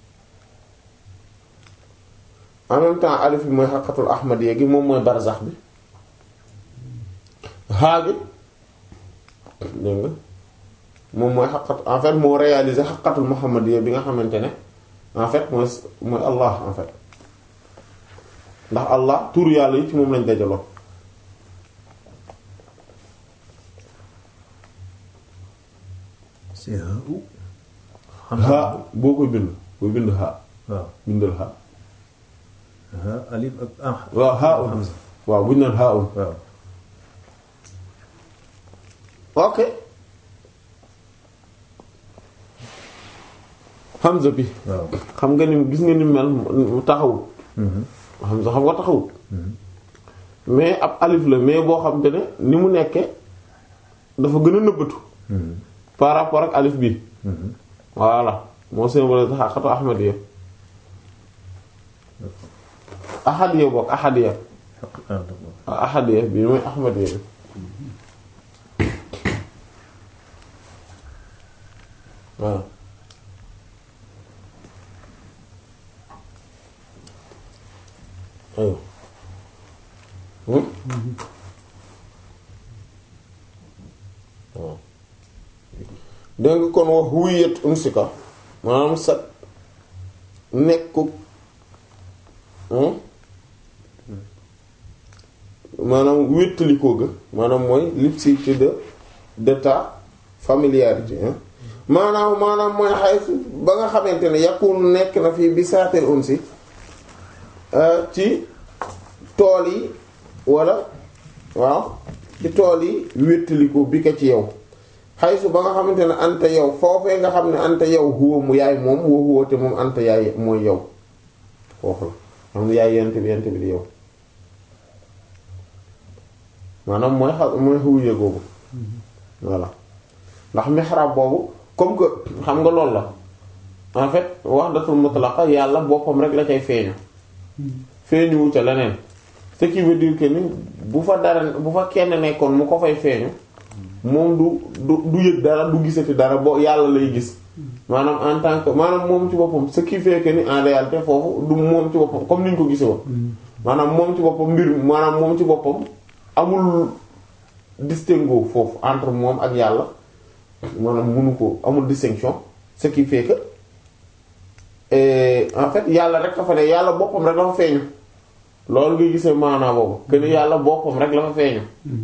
Speaker 1: en même temps alif bi mooy xaqatul ahmadiyya gi moom mooy barzax bi haa gi dégg nga moom mooy xaqat en fait moo réalisé xaqatul muhammadiyya bi nga xamante ne en fait mooy mooy allah en fait ndax allah tur yàlla yi ci moom lañ dajaloo
Speaker 3: c'est un ou.
Speaker 1: haa boo koy bind boo bind haa
Speaker 3: waaw
Speaker 1: bindal haa
Speaker 3: ah alif ak ah.
Speaker 1: waaw haa un waaw bu ñu naan haa un
Speaker 3: waaw.
Speaker 1: ok Hamza bi
Speaker 3: waaw
Speaker 1: xam nga ni gis nga ni mel mu taxawut Hamza xam nga taxawut mais ab alif la mais boo xam te ne ni mu nekke dafa gën a nëbbatu par rapport ak alif bi voilà moo symbolise xaqatu ahmadiya ahadiya bokk ahadiya ah ahadiya bi mooy ahmadiya bi waaw aywa hmm waaw dégg nga kon wax wuyet unsika maanaam sa nekku hmm maanaam wéttalikoo ga maanaam mooy l'ipséité de de ta familiarité hein maanaam maanaam mooy xay ba nga xamante ne yakunu nekk na fii bi saatel unsi ci tool yi wala waaw ci tool yi wéttalikoo bi ko ci yow xaysu ba nga xamante ne anta yow foofee nga xam ne anta yow huwa mu yaay moom woo huwa te moom anta yaay mooy yow foofu la xam ne yaay yent bi yent bi di yow maanaam mooy xa mooy xuwuye googu voilà ndax mihrab boobu comme que xam nga loolu la en fait wahdatul mutlaqa yàlla boppam rek la cay feeñu feeñuwu ca leneen ce qui veut dire que ni bu fa dara bu fa kenn nekkoon mu ko fay feeñu moom du du du yëg dara du gisati dara boo yàlla lay gis maanaam en tant que maanaam moom ci boppam ce qui fait que ni en réalité foofu du moom ci boppam comme ni ñu ko gisee woon maanaam moom ci boppam mbir maanaam moom ci boppam amul distinguo foofu entre moom ak yàlla maanaam mënu ko amul distinction ce qui fait que et en fait yàlla rek dafa ne yàlla boppam rek dafa feeñu loolu nga gisee maanaa boobu que ni yàlla boppam rek la fa feeñu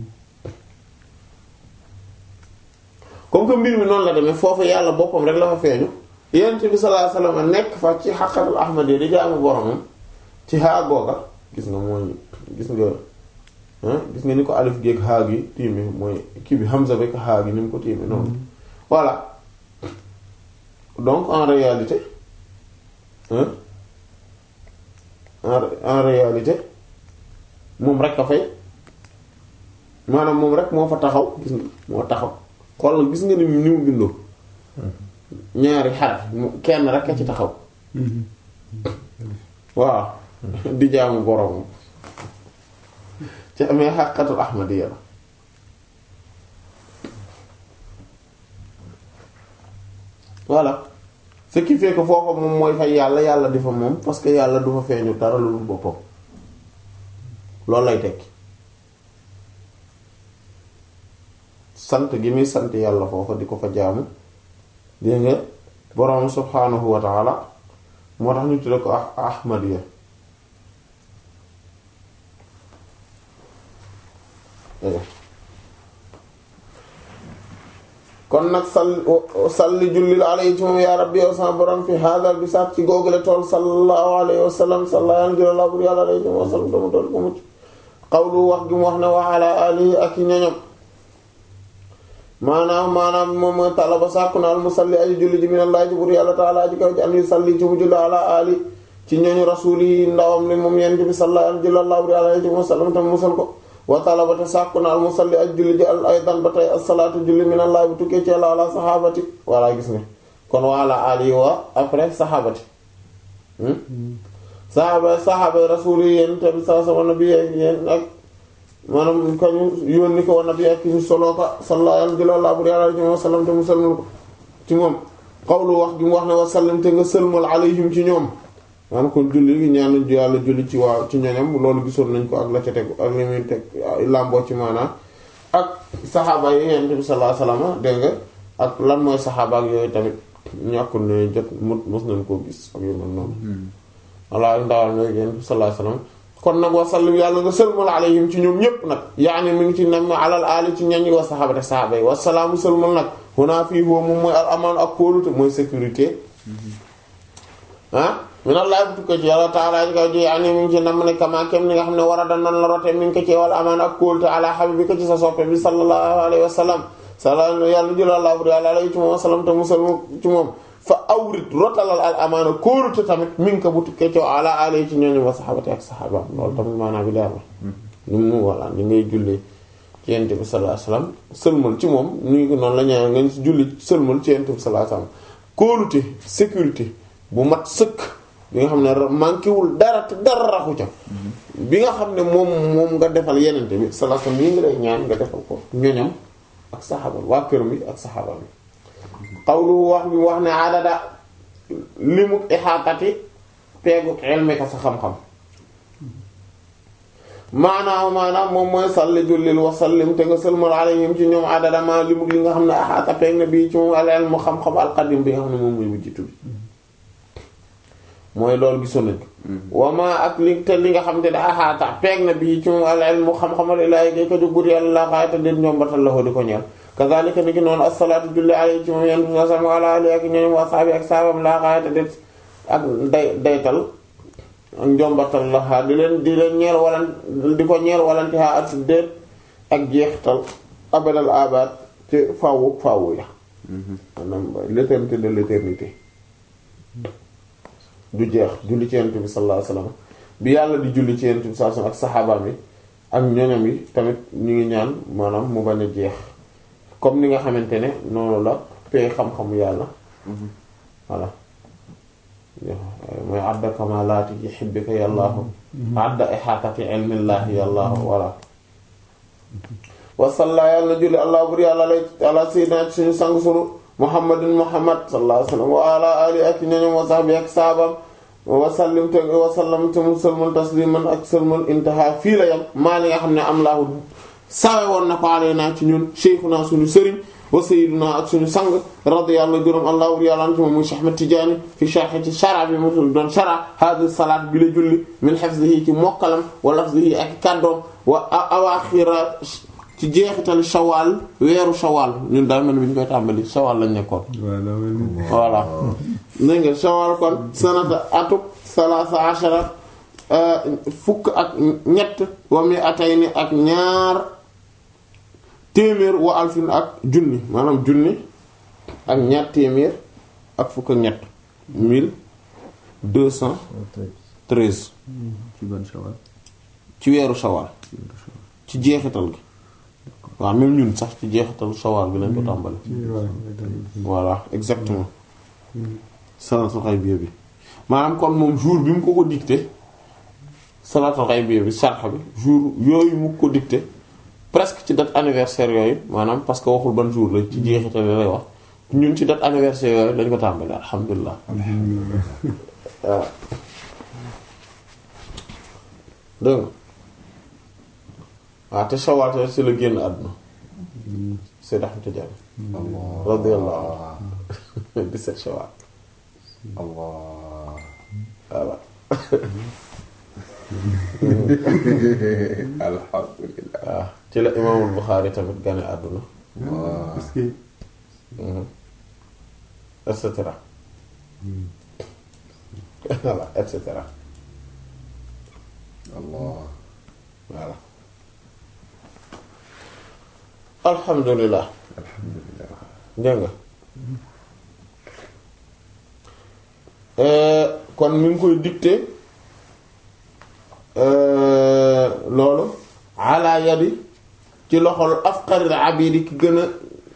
Speaker 1: comme que mbir mi noonu la demee foofu yàlla boppam rek la fa feeñu yonent bi sallallahu alayhi wasallam nekk fa ci xaqatul ahmad yi di jaamu boromam ci xaa googa gis nga mooy gis nga gis nga ni ko alif géeg xaa gi tiimi mooy kii bi Hamza bi xaa gi ni mu ko tiimi noonu voilà donc en réalité hein en en réalité moom rek a fay maanaam moom rek moo fa taxaw gis nga moo taxaw xool gis nga ni ni mu bindoo ñaari xaraf kenn rek a ci taxaw waaw di jaamu borom ci amee xàqatul ahmadiyya la voilà ce qui fait que foofa moom mooy fay yàlla yàlla di fa moom parce que yàlla du fa feeñu dara lu dul boppam loolu lay tekki sant gi muy sant yàlla foofa di ko fa jaamu dégg nga borom subhaanahu wa taala moo tax ñu tudde ko ah ahmadiyya kon nag sall salli jullil alayhi ci moom yaa rabbi yow sama borom fi hadal bi saat ci googule tool sallallahu alayhi wa sallam salla yaan gëla laa bur yàlla alayhi ci moom wa sallam dama tool ko mucc xawlu wax gi mu wax ne wa ala alihi ak i ñoñom maanaam maanaam moom mooy talaba sàkku na al musalli aji julli ji minallahi ji bur yàlla taala aji kaw ji an yu salli ci mu julli ala ali ci ñooñu rasuli ndawam li moom yent bi sallallahu alayhi wa sallam wa sallam tam musal ko wa talabata sàkku na al musalli ak julli ji al aydan ba tey as-salaatu julli min allah bu tukkee ci yàlla ala saxaabati walla gis nga kon wala ali wa après saxaabati saxaaba saxaaba rasuuli yéen tamit sa sama nabi yéen ak maanaam ko ñu yónni ko wa nabi ak ñu soloo ko sallallahu alayhi wa sallam te mu sëlmal ko ci moom xawlu wax gi mu wax ne wa sallam te nga sëlmal alayhim ci ñoom maanaam kon julli gi ñaan yàlla julli ci waaw ci ñoñam loolu gisoon nañ ko ak la ca tegu ak li muy teg làmboo ci maanaam ak saxaaba yi yonent bi sallallahu alayhi wasallam dégg nga ak lan mooy saxaaba ak yooyu tamit ñàkkul ne jot mut mos nañ koo gis ak yu mel noonu walla ndawal mooy yonent bi sallallahu alayhi wasallam kon nag wa sallim yàlla nga sëlmal alayhim ci ñoom ñépp nag yaani mi ngi ci nam alal aali ci ñañi wa saxaaba te saxaaba yi wasalaamu sëlmal nag xunaa fii foofu moom mooy al amaan ak kóolute mooy sécurité ah minallahi bu tukkee ci yàlla taala ji kaw ji ani mi ngi ci nam ne kama kem ni nga xam ne war a da noonu la rote mi ngi ko ci wala amaan ak kóolute ala habibi ko ci sa soppe bi sallallahu alayhi wa sallam sala yàlla jëlallah bur yàlla alayhi ci moom wasalam te musal ci moom fa awrit rotalal al amaana kóorute tamit mi ngi ko bu tukkee coow ala alay ci ñooñu wa saxaabati ak saxaabaam loolu tamit maanaam bi leer na ni mu walla ni ngay jullee ci yent bi sallallahu alayhi wasallam sëlmal ci moom ni ngi ko noonu la ñaan nga julli sëlmal ci yent bi sallallahu alayhi wasallam kóolute sécurité bu mat sëkk bi nga xam ne manqué wul dara te dara raxu ca bi nga xam ne moom moom nga defal yenente bi sallallahu alayhi wasallam yi nga lay ñaan nga defal ko ñoñam ak saxaaba waa këram yi ak saxaaba bi xawlu wax bi wax ne adada limuk ixaatati peeguk ilmika sa xam-xam maanaam maanaam moom mooy salli jullil wa sallim te nga sëlmal alayhim ci ñoom adada ma limuk li nga xam ne axaata peeg na bii ci moom al ilmu xam-xam alqadim bi nga xam ne moom mooy bu jiitu bi mooy loolu gisoon nañ ko wama ak li te li nga xam te ne axaata peeg na bii ci moom al ilmu xam-xamal ilaahi gay ko jógbur yàlla laa xaayata déet ñoom batal la ko di ko ñeel kazalika ni ki noonu as-salaatu julli alayhi ci moom yenn sa sama ala ali ak ñooñu wa sahbi ak sahabam laa xaayata déet ak day daytal ak njombatal la xaa di leen di leen ñeel walan di ko ñeel walanti xaa at déet ak jeextal abadal abad ci faawu faawu ya maanaam l'éternité de l'éternité du jeex julli ci yonent bi sallallahu alayhi wasallam bi yàlla di julli ci yonent bi sallallahu alayhi wasallam ak saxaabaam yi ak ñoñam yi tamit ñu ngi ñaan maanaam mu bañ a jeex comme ni nga xamante ne noonu la pee xam-xamu yàlla voilà mooy adda kamalaati yuhibbika yàllaahu adda ihaatati ilmillaahi yàllaahu voilà wasalla yàlla na julli allah bur yàlla lay ala sayyidina suñu sang sunu muhammadin muhammad sallallahu alayhi wasallam wa ala ali ak ñoñom wa sahbi ak saabam wasallim te wasallam te mu sëlmal tasliman ak sëlmal intaha fii la yam maa li nga xam ne am laahu sawe woon na ko alayna ci ñun cheikhuna suñu sëriñ wa sayyiduna ak suñu sang radiyallahu gërëm allah bur yàlla an ci moom muy Cheikh Ahmed Tidiane fi sharh ci shara bi mu doon shara hadi salaat bi la julli min hifzihi ci mokkalam wa lafzihi ak kàddoom wa awaaxira ci jeexital shawal weeru shawal ñun daal mel ni bi ñu koy tàmbali shawal lañ nekkoon voilà dégg nga shawal kon sanata atuk salaasa ashara fukk ak ñett wa mi atayni ak ñaar téeméer wa alfin ak junni maanaam junni ak ñaar téeméer ak fukk ak ñett mille deux cent treize
Speaker 3: ci ban shawal
Speaker 1: ci weeru shawal ci jeexital gi waaw même ñun sax ci jeexitalu shawal bi lañ ko tàmbali voilà exactement salatul xaybiya bi maanaam kon moom jour bi mu ko ko dicté salatul xaybiya bi sarxa bi jour yooyu mu ko dicté presque ci date anniversaire yooyu maanaam parce que waxul ban jour la ci jeexital lay wax ñun ci date anniversaire yooyu lañ ko tàmbali alhamdulilah waaw dégg nga waaw te shawal te ci la génn àdduna Seyd Ahmed Tidiane radiyallahu anhu 17 shawal
Speaker 4: Allah
Speaker 1: voilà
Speaker 4: alhamdulillah
Speaker 1: waaw ci la imaamul Buxaari tamit gane àdduna
Speaker 4: waaw
Speaker 1: et cetera voilà et cetera
Speaker 4: Allah
Speaker 1: voilà alhamdulilah
Speaker 4: alhamdulillah
Speaker 1: dégg nga kon mi ngi koy dicté loolu ala yadi ci loxol afqaril abidi ki gën a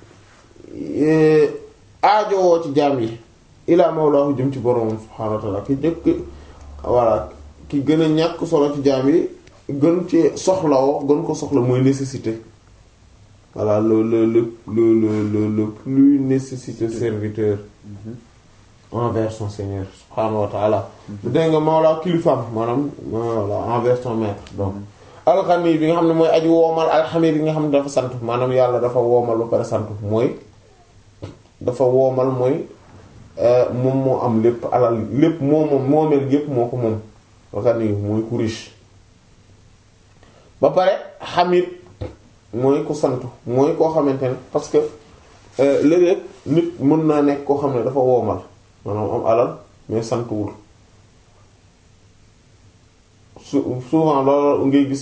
Speaker 1: aajowoo ci jaam yi ilaa mawlaahu jëm ci boroomam subhaanahu wa ta'ala ki jëkk voilà ki gën a ñàkk solo ci jaam yi gën ci soxlawoo gën ko soxla mooy nécessité voilà le le le le le le le plus nécessiteux serviteur envers son Seigneur subhaanahu wa ta'ala dégg nga mawla kilifaam maanaam voilà envers son maître donc alxani bi nga xam ne mooy aji woomal alxamid bi nga xam ne dafa sant maanaam yàlla dafa woomal ba pare sant mooy dafa woomal mooy moom moo am lépp alal lépp moo moom moomeel yépp moo ko moom alxani mooy ku riche ba pare xamid mooy ko sant mooy koo xamante ne parce que léeg-léeg nit mën naa nekk koo xam ne dafa woomal maanaam am alal mais santuwul su souvent loolu ngay gis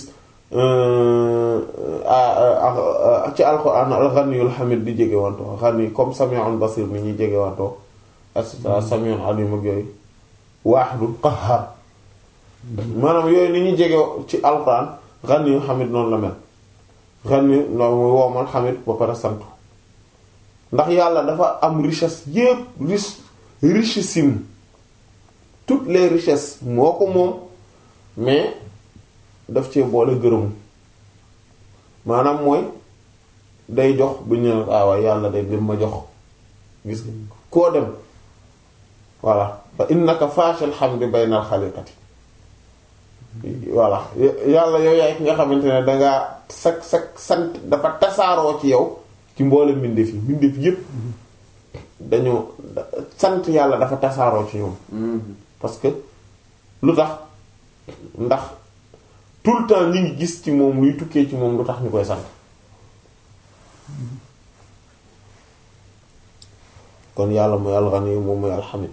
Speaker 1: ci alxuraan al-ghaniyul hamid di jege wantoo ghani comme sami'un basir ni ñuy jege wantoo et cetera samiun alim ak yooyu waaxidul qahhar maanaam yooyu ni ñu jege ci alquran xan yu xamit noonu la mel xan yu noonu muy woomal xamit ba pare sant ndax yàlla dafa am richesse yépp riche richissime toutes les richesses moo ko moom mais daf cee boole gërëmu maanaam mooy day jox bu ñu ne ah waaye yàlla day lim ma jox gis nga koo dem voilà fa innaka faashal hamdi baynal xaliqati voilà yàlla yow yaay ki nga xamante ne dangaa sak sak sant dafa tasaaroo ci yow ci mboole mbindeef yi mbindeef yépp dañoo sant yàlla dafa tasaaroo ci ñoom parce que lu tax ndax tout le temps ñu ngi gis ci moom luy tukkee ci moom lu tax ñu koy sant kon yàlla mooy alxani moom mooy alxamid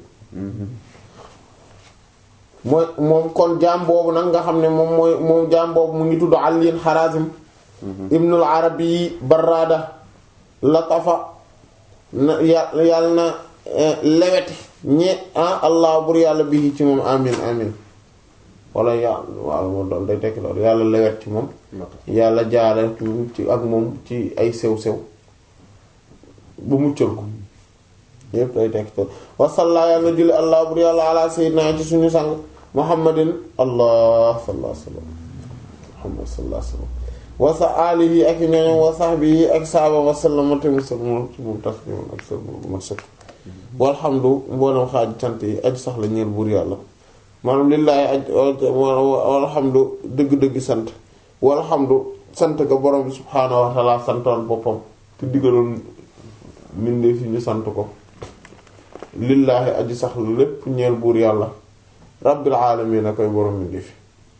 Speaker 1: mooy moom kon jaam boobu nag nga xam ne moom mooy moom jaam boobu mu ngi tudd Aliin Harazim ibnul Arabi Barrada latafa na yàlla na leweti ñe ah allah bur yàlla bi ci moom amin amin wala yàlla waaw moom doon day tekki loolu yàlla lewet ci moom yàlla jaare ci ak moom ci ay sew-sew bu muccal ko yépp day tekki loolu wasalla yàlla julli allah bur yàlla ala sayyidina ci suñu sang muhammadin allah sallallahu alayhi wasallam muhammad sallallahu alayhi wasallam wasa alihi ak ñoñom wa sahbihi ak saaba wasallama te musalma ci moom tasliman ak sa mat sëkk walhamdu mboolem xaaju cant yi aju sax la ñeel buur yàlla maanaam lillaahi aj walhamdu dëgg-dëgg sant walhamdu sant ga borom bi subhaanahu wa ta'ala santoon boppam te digaloon mbindee fi ñu sant ko lillaahi aji sax la lépp ñeel buur yàlla rabbil aalamiin a koy borom mbindee fi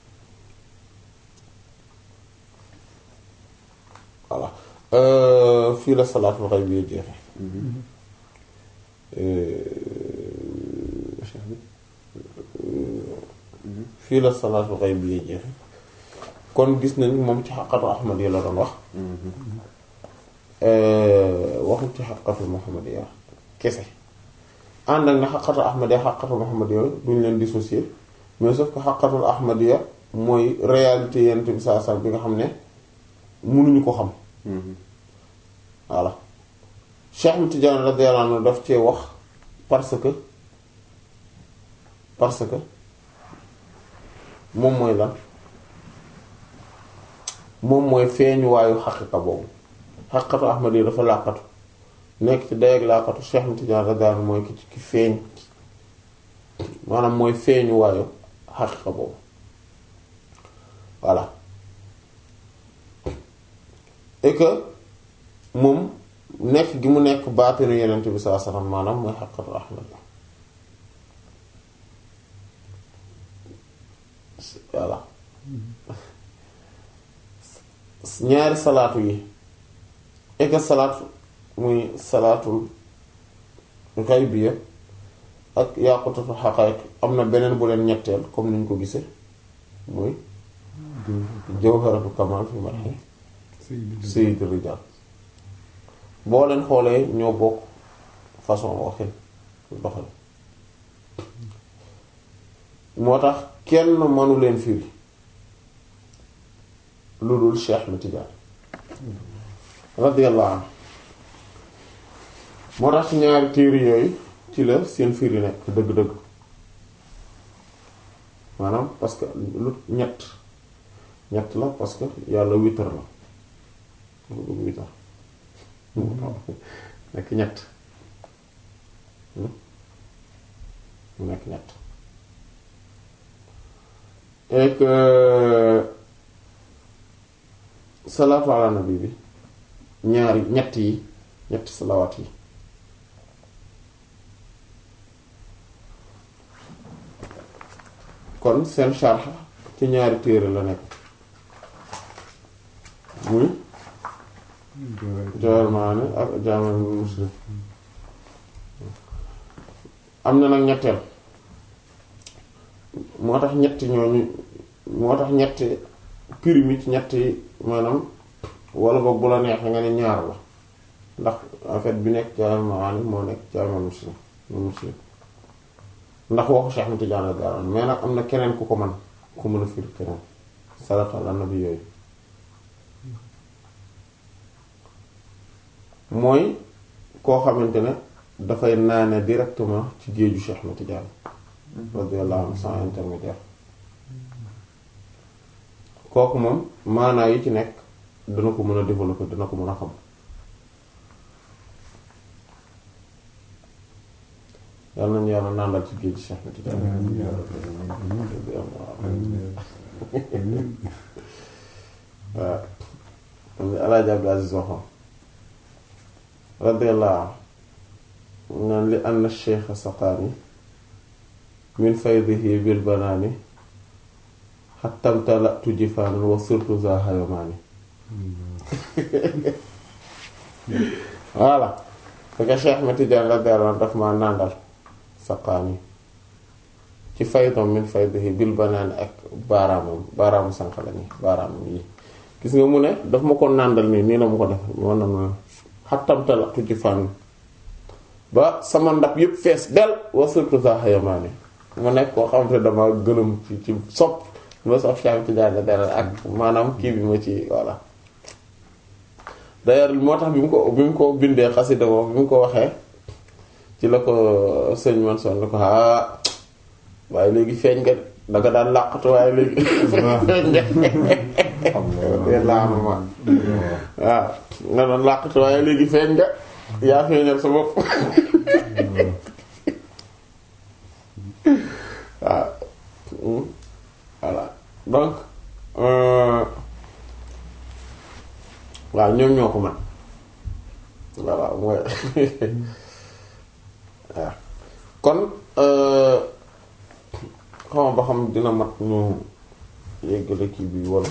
Speaker 1: voilà fii la salaatul xayb bi jeexe fii la salaatul xayb bi jeexe kon gis nañ moom ci xaqatu ahmad yi la doon wax waxul ci xaqatu muhammad ya kese ànd ak na xaqatu ahmad ya xaqatu muhammad ya duñ leen dissocier mais sauf que xaqatul ahmad ya mooy réalité yent bi saa saa bi nga xam ne mënuñu ko xam voilà Cheikh Ahmed Tidiane radiyallahu anhu daf cee wax parce que parce que moom mooy lan moom mooy feeñuwaayu xaqiqa boobu xaqiqatu Ahmad yi dafa làqatu nekk ci day ak làqatu Cheikh Ahmed Tidiane radiyallahu anhu mooy ki ki feeñ maanaam mooy feeñuwaayu xaqiqa boobu voilà et que moom nekk gi mu nekk baatinu yenent bi sallallahu alayhi wasallam maanaam mooy xaqatu ahmad voilà ñaari salaatu yi et que salaatu muy salaatul xaybiya ak yaqutatul xaqaiq am na beneen bu leen ñetteel comme ni ñu ko gisee muy jawharatu kamal fi marhi sayyid rijal boo leen xoolee ñoo bokk façon waxin doxal moo tax kenn mënu leen firi lu dul Cheikh Ahmed Tidiane radiyallahu anhu moo tax ci ñaari téere yooyu ci la seen firi nekk dëgg-dëgg maanaam parce que lu ñett ñett la parce que yàlla witr la mu bëgg witr nekk ñett mu nekk ñett et que salaatu ala nabi bi ñaari ñett yi ñetti salawaat yi kon seen sharh ci ñaari téere la nekk muy Jawaahirul Maani ak Jaami' Muslim am na nag ñetteel moo tax ñetti ñooñu moo tax ñetti primi ci ñetti maanaam wala boog bu la neexee nga ne ñaar la ndax en fait bi nekk Jawaahirul Maani moo nekk Jaami' Muslim moom si ndax waxu Cheikh Ahmed Tidiane radiyallahu anhu mais nag am na keneen ku ko man ku mën a firi keneen salaatu ala nabi yooyu mooy koo xamante ne dafay naane directement ci géeju Cheikh Ahmed Tidiane radiyallahu anhu sans intermédiaire kooku moom maanaa yi ci nekk dana ko mën a développer dana ko mën a xam yàlla nañu yàlla nàndal ci géeju Cheikh Ahmed Tidiane waaw am Alaaji Abdul Aziz waxoon radiyallahu anhu naan li anna Cheikh saqaani min faydihi bil banaani xattam talatu jifaanan wa surtu za hayamaani voilà fekk Cheikh Ahmed Tidiane radiyallahu anhu daf ma nàndal saqaani ci faydom min faydihi bil banaani ak baaraamam baaraamu sànq la nii baaraamam yi gis nga mu ne daf ma ko nàndal nii nii la ma ko def man na ma xattam talatu jifaanan ba sama ndab yëpp fees del wa surtu za hayamaani mu nekk koo xamante dama gëlëm ci ci sopp ma sopp Cheikh Ahmed Tidiane dara ak maanaam kii bi ma ci voilà d'ailleurs moo tax bi mu ko bi mu ko bindee xasida boobu bi mu ko waxee ci la ko sëñ man son ne ko ah waaye léegi feeñ nga danga daan làqatu waaye léegi feeñ nga laama ma waaw nga doon làqatu waaye léegi feeñ nga yaa feeñal sa bopp waaw voilà donc waaw ñoom ñoo ko man voilà mooy waaw kon xama ba xam dina mat ñu yeggale kii bi wala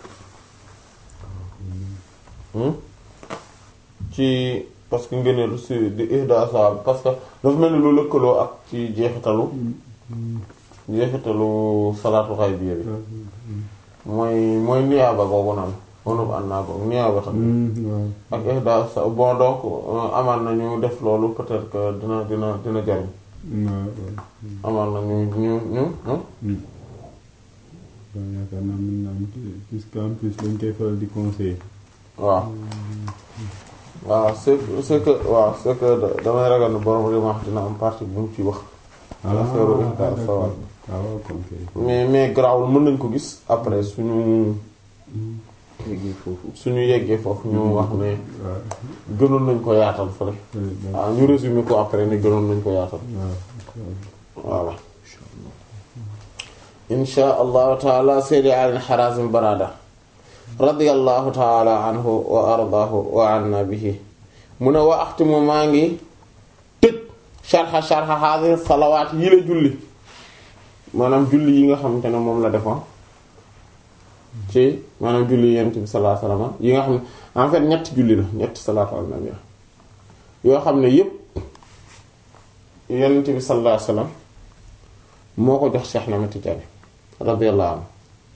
Speaker 1: ci parce que ngëneelu si di ihda sa parce que dafa mel ni lu lëkkaloo ak ci jeexitalu jeexitalu salaatu xaybiya bi mooy mooy niyaaba googu naan onub an naa googu niyaaba tam ak ihda sa bon donc amaan nañu def loolu peut-être que dina dina dina jariñ amaan nañu ñu ñu
Speaker 2: yaakaar naa mën naa am puisqu'en plus dañ koy faral di conseiller
Speaker 1: waaw waaw c'est que c'est que waaw c'est que damay ragal ne borom li ma wax dina am partie bu mu ci wax affaire ihda sawal
Speaker 2: waaw kon kay
Speaker 1: mais mais garaawul mën nañ ko gis après suñu
Speaker 4: yeggee foofu
Speaker 1: suñu yeggee foofu ñu wax ne
Speaker 2: waaw
Speaker 1: gënoon nañ ko yaatal fële waaw ñu résumer ko après ne gënoon nañ ko yaatal voilà insha allahu taala seydi alin xarazim barada radiyallahu taala anhu wa ardaahu wa anna bihi mu ne wa axtimu maa ngi tëj sharxa sharxa hadhihi salawaat yi la julli maanaam julli yi nga xamante ne moom la defoon ci maanaam julli yent bi sallallahu alayhi wasallam yi nga xam ne en fait ñetti julli la ñetti salaatu ala nabi yoo xam ne yépp yent bi sallallahu alayhi wasallam moo ko jox Cheikh Ahmed Tidiane radiyallahu anhu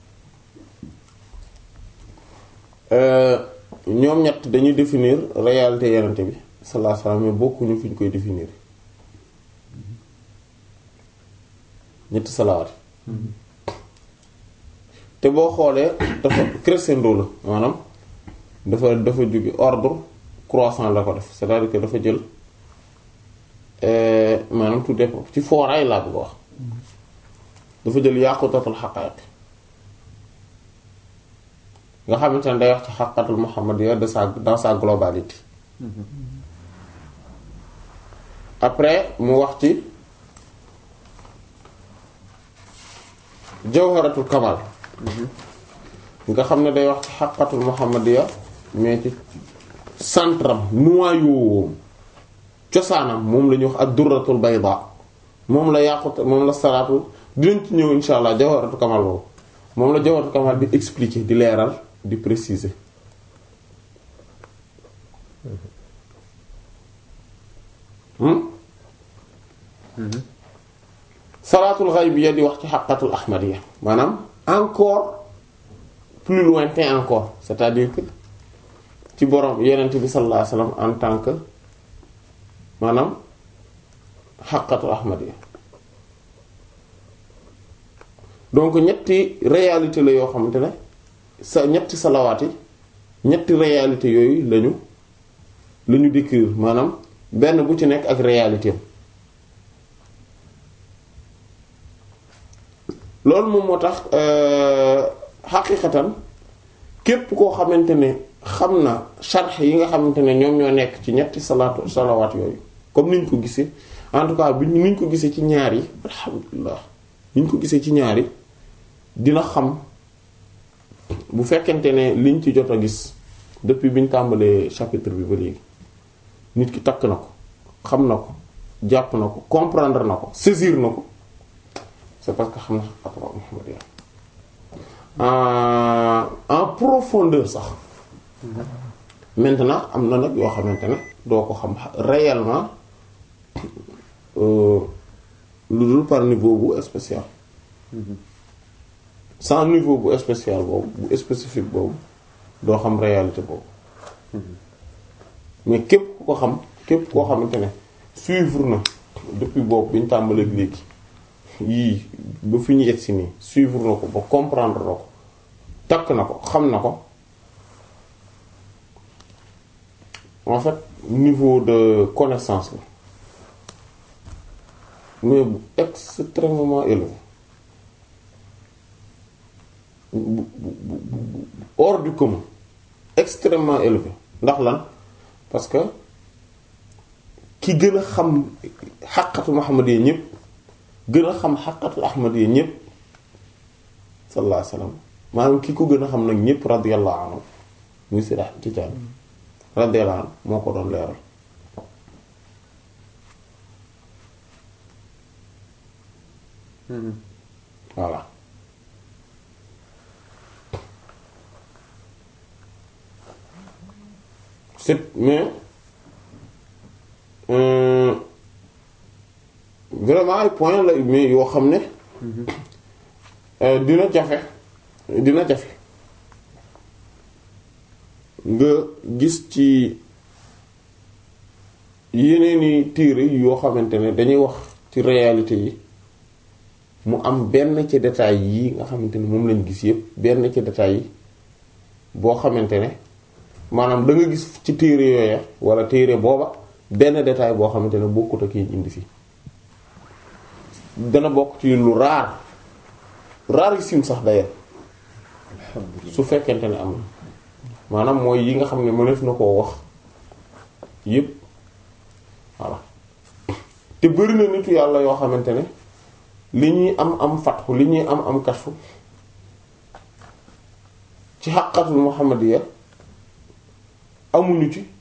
Speaker 1: ñoom ñett dañuy définir réalité yenente bi sallallahu alayhi wasallam mais bokkuñu fi ñu koy définir ñetti salawaat te boo xoolee dafa crescendo la maanaam dafa dafa jóge ordre croissant la ko def c'est-à-dire que dafa jël maanaam tout dépend ci fooraay laa bëgg a wax dafa jël yaqutatul haqaiq nga xamante ne day wax ci xaqatul muhammadiyya de sa dans sa globalité après mu wax ci jawharatul kamal nga xam ne day wax ci xaqatul muhammadiyya mais ci centram noyau cosaanam moom la ñuy wax ak durratul bayda moom la yàqut moom la salaatu dinañ ci ñëw insha allah jawharatul kamal boobu moom la jawharatul kamal di expliquer di leeral di préciser salaatul ghaybiyya di wax ci xaqatul ahmadiyya maanaam encore plus lointain encore c'est-à-dire que ci borom yenent bi sallallahu alayhi wasallam en tant que maanaam xaqatul ahmadiya donc ñetti réalité la yoo xamante ne sa ñetti salawaat yi ñetti réalité yooyu lañu la ñu décrire maanaam benn bu ci nekk ak réalité am loolu moom moo tax xaqiqatan képp koo xamante ne xam na sharx yi nga xamante ne ñoom ñoo nekk ci ñetti salaatu salawaat yooyu comme niñ ko gisee en tout cas bi niñ ko gisee ci ñaar yi alhamdulilah niñ ko gisee ci ñaar yi dina xam bu fekkente ne liñ ci jot a gis depuis biñ tàmbalee chapitre bi ba léegi nit ki takk na ko xam na ko jàpp na ko comprendre na ko saisir na ko c'est parce que xam na xaqatul muhammadiyya en profondeur sax maintenant am na nag yoo xamante ne doo ko xam réellement lu dul par niveau bu spécial sans niveau bu spécial boobu bu spécifique boobu doo xam réalité boobu mais képp ku ko xam képp koo xamante ne suivre na depuis boobu bi ñu tàmbalee léegi yii ba fi ñu yegsi nii suivre na ko ba comprendre na ko takk na ko xam na ko en fait niveau de connaissance la mais bu extrêmement élevé bu bu bu hors du commun extrêmement élevé ndax lan parce que ki gën a xam xaqatu Muhammad yi ñépp gën a xam xaqatul ahmad yi ñépp sallallahu alayhi wasallam maanaam ki ko gën a xam nag ñépp radiyallahu anhu muy Seydi Ahmad Tijaan radiyallahu anhu moo ko doon leeral voilà c'est mais euh, vraiment ay point la mais yoo xam ne dina jafe dina jafe nga gis ci yeneeni téere yoo xamante ne dañuy wax ci réalité yi mu am benn ci détail yi nga xamante ne moom lañ gis yépp benn ci détail yi boo xamante ne maanaam da nga gis ci téere yooya wala téere booba benn détail boo xamante ne bokkut ak yi indi fii dana bokk ci lu raar rarissime sax d'ailleurs su fekkente ne am na maanaam mooy yi nga xam ne mëneef na koo wax yépp voilà te bari na nitu yàlla yoo xamante ne li ñuy am am fatxu li ñuy am am kashfu ci xaqatul muhammadiyya amuñu ci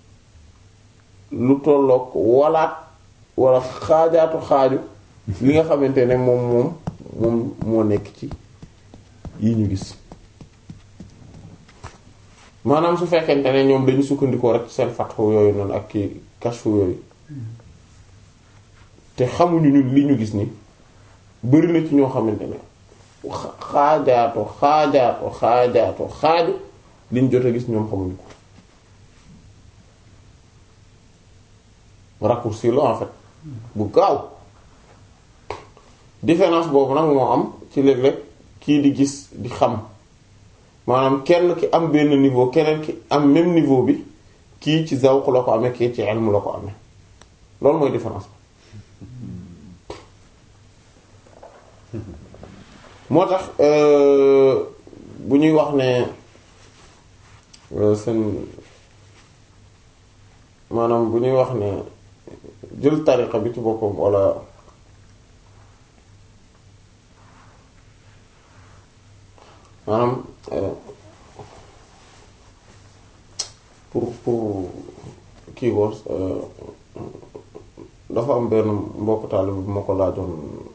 Speaker 1: lu tolloog walaat wala xaajaatu xaaju li nga xamante ne moom moom moom moo nekk ci yi ñu gis maanaam su fekkente ne ñoom dañu sukkandikoo rek seen fatxu yooyu noonu ak ki kashfu yooyu te xamuñu ñun li ñu gis ni bari na ci ñoo xamante ne xaajaato xaajaato xaajaato xaaju liñ jot a gis ñoom xamuñu ko raccourci la en fait bu gaaw différence boobu nag moo am ci léeg-léeg kii di gis di xam maanaam kenn ki am benn niveau keneen ki am même niveau bi kii ci zawq la ko amee kii ci ilm la ko amee loolu mooy différence moo tax bu ñuy wax ne seen maanaam bu ñuy wax ne jël tariqa bi ci boppam walla maanaam pour pour kii ko dafa am benn mbokk taalibe bu ma ko laajoon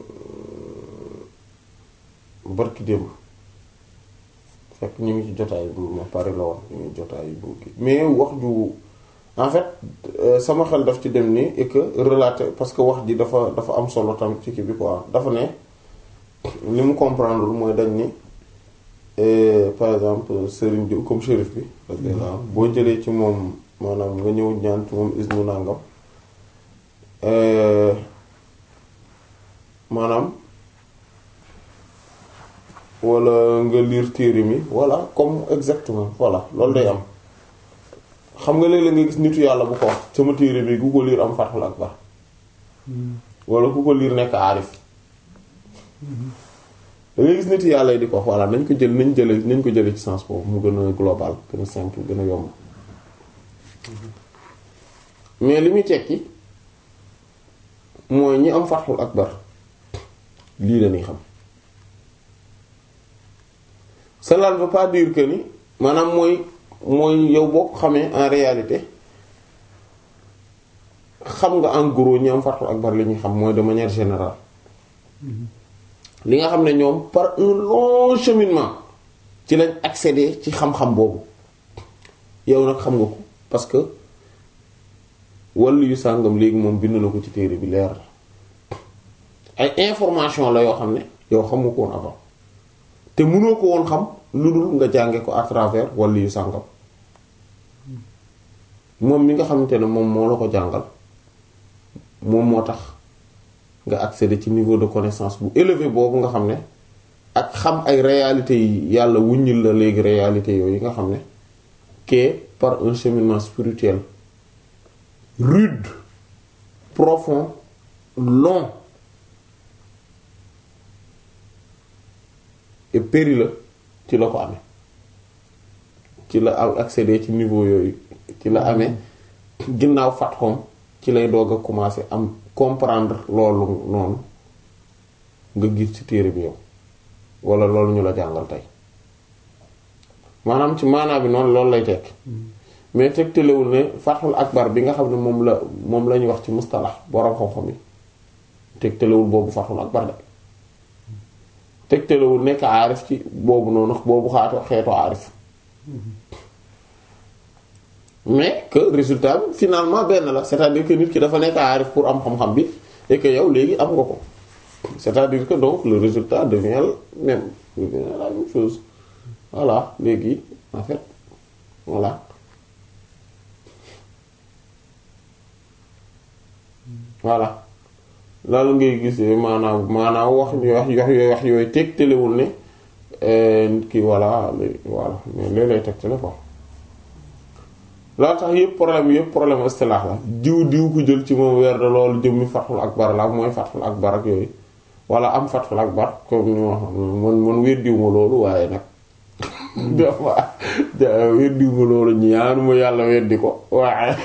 Speaker 1: barki démb fekk ñu ngi ci jotaay bu ma pare la woon ñu ngi jotaay bu kii mais wax ju en fait sama xel daf ci dem ni et que relater parce que wax ji dafa dafa am solo tam ci kii bi quoi dafa ne li mu comprendre mooy dañ ni par exemple Serigne Diou comme shérif bi parce que boo jëlee ci moom maanaam nga ñëw ñaan ci moom isnu nangam euh, maanaam wala nga lire téere mi voilà comme exactement voilà loolu day am xam nga léeg-léeg nga gis nitu yàlla bu ko wax sama téere bi ku ko lire am Fathul Akbar wala ku ko lire nekk aarif da ngay gis nitu yàlla yi di ko wax voilà nañ ko jël nañ jële nañ ko jële ci sens boobu mu gën a global gën a simple gën a yomb mais li muy tekki mooy ñi am Fathul Akbar lii la ñuy xam cela ne veut pas dire que ni maanaam mooy mooy yow boo ko xamee en réalité xam nga en gros ñi am Fathul Akbar li ñuy xam mooy de manière générale li nga xam ne ñoom par un long cheminement ci lañ accéder ci xam-xam boobu yow nag xam nga ko parce que wàllu yu sàngam léegi moom bind na ko ci téere bi leer la ay information la yoo xam ne yow xamu ko woon avant te mënoo ko woon xam lu dul nga jànge ko à travers wàllu yu sàngam moom mi nga xamante ne moom moo la ko jàngal moom moo tax nga accéder ci niveau de connaissance bu élevé boobu nga xam ne ak xam ay réalités yi yàlla wuññil la léegi réalités yooyu nga xam ne que par un cheminement spirituel rude profond long et périlleux ci la ko amee ci la am accéder ci niveau yooyu ci la amee ginnaaw fatxoom ci lay doog a commencer am comprendre loolu noonu nga gis ci téere bi yow wala loolu ñu la jàngal tey maanaam ci maanaa bi noonu loolu lay tekk mais tegtalewul ne fathul akbar bi nga xam ne moom la moom la ñuy wax ci mustalax borom xam-xam yi tegtalewul boobu fathul akbar de tegtalewul nekk aarif ci boobu noonu boobu xaatu xeetu aarif mais que résultat bi finalement benn la c'est-à-dire que nit ki dafa nekk aarif pour am xam-xam bi et que yow léegi am nga ko c'est-à-dire que donc le résultat devient le même devient la même chose voilà léegi en fait voilà voilà loolu ngay gisee maanaam maanaam wax wax wax yooyu wax yooyu tegtalewul ne nit ki voilà voilà mais léeg lay tegtale quoi loo tax yëpp problème yëpp problème istilaax la diw diw ko jël ci moom weer de loolu jëmmi fathul akbar la mooy fathul akbar ak yooyu wala am fathul akbar comme ni ma man man weddiw ma loolu waaye nag dafa weddiw ma loolu ñaanuma yàlla weddi ko waaye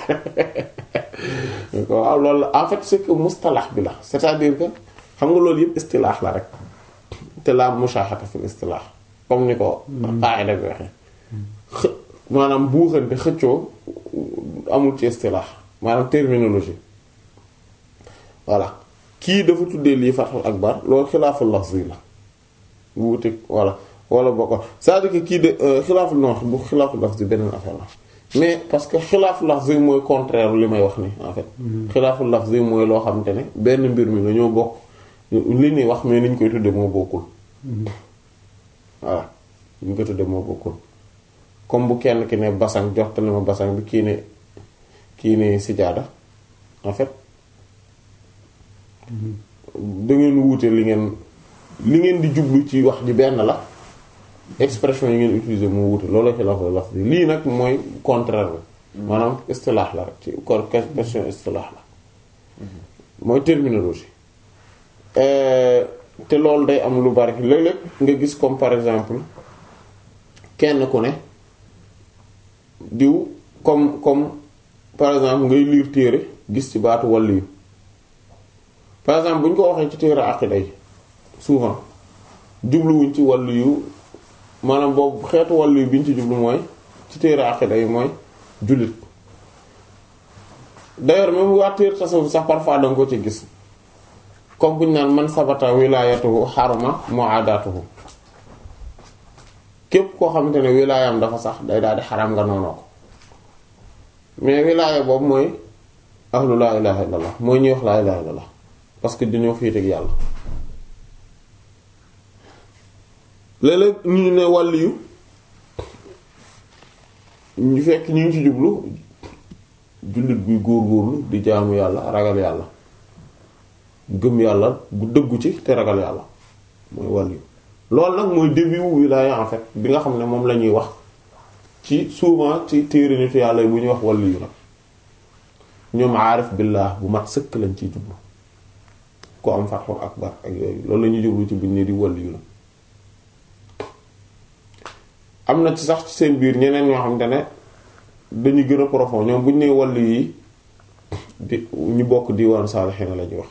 Speaker 1: waaw loolu la en fait c'est que mustalax bi la c'est-à-dire que xam nga loolu yëpp istilaax la rek te la mushahata fil istilaax comme ni ko qaida bi waxee maanaam buuxante xëccoo amul ci istilaax maanaam terminologie voilà kii dafa tuddee lii fathul akbar loolu xilaaful lafzi la bu wuteeg voilà wala boo ko c'est-à-dire que kii de xilaaful non bu xilaaful lafzi beneen affaire la mais parce que xilaaful lafzi mooy contraire li may wax ni en fait xilaaful lafzi mooy loo xamante ne benn mbir mi la ñoo bokk li ñuy wax mais ni ñu koy tuddee moo bokkul voilà ni ñu koy tuddee moo bokkul comme bu kenn ki ne basang joxtali ma basang bi kii ne kii ne sijaada en fait da ngeen wuute li ngeen li ngeen di jublu ci wax ji benn la expression yi ngeen utiliser moo wuute loolu xilaaf la laf lii nag mooy contraire bi maanaam istilaax la rek ci kon question istilaax la mooy terminologie te loolu day am lu bari léeg-léeg nga gis comme par exemple kenn ku ne diw comme comme par exemple ngay lire téere gis ci baatu wàll yu par exemple bu ñu ko waxee ci téere aqida yi souvent jubluwuñ ci wàll yu maanaam boobu xeetu wàll yu bi ñu ci jublu mooy ci téere aqida yi mooy jullit d'ailleurs même waa téere tasawuf sax parfois danga ko ci gis comme bu ñu naan man sabata wilaayatuhu xaruma mu'adatuhu képp koo xamante ne wilaayam dafa sax day daal di xaram nga noonoo ko mais wilaaya boobu mooy ahlu laa ilaha illallah mooy ñuy wax laa ilaha illallah parce que dañoo féete ak yàlla léeg-léeg ñu ne wàll yu ñu fekk ñu ngi ci jublu jullit buy góor-góorlu di jaamu yàlla ragal yàlla gëm yàlla gu dëggu ci te ragal yàlla mooy wàllu loolu nag mooy début wu wilaaya en fait bi nga xam ne moom la ñuy wax ci souvent ci téere nitu yàlla yi bu ñuy wax wàllu yu nag ñoom aarif billah bu mat sëkk lañ ciy jublu ku am fatxul akbar ak yooyu loolu la ñuy jublu ci buñ ne di wàllu yu la am na ci sax ci seen biir ñeneen ñoo xamante ne dañuy gën a profond ñoom buñ ne wàllu yi di ñu bokk diwaanu saalixiina la ñuy wax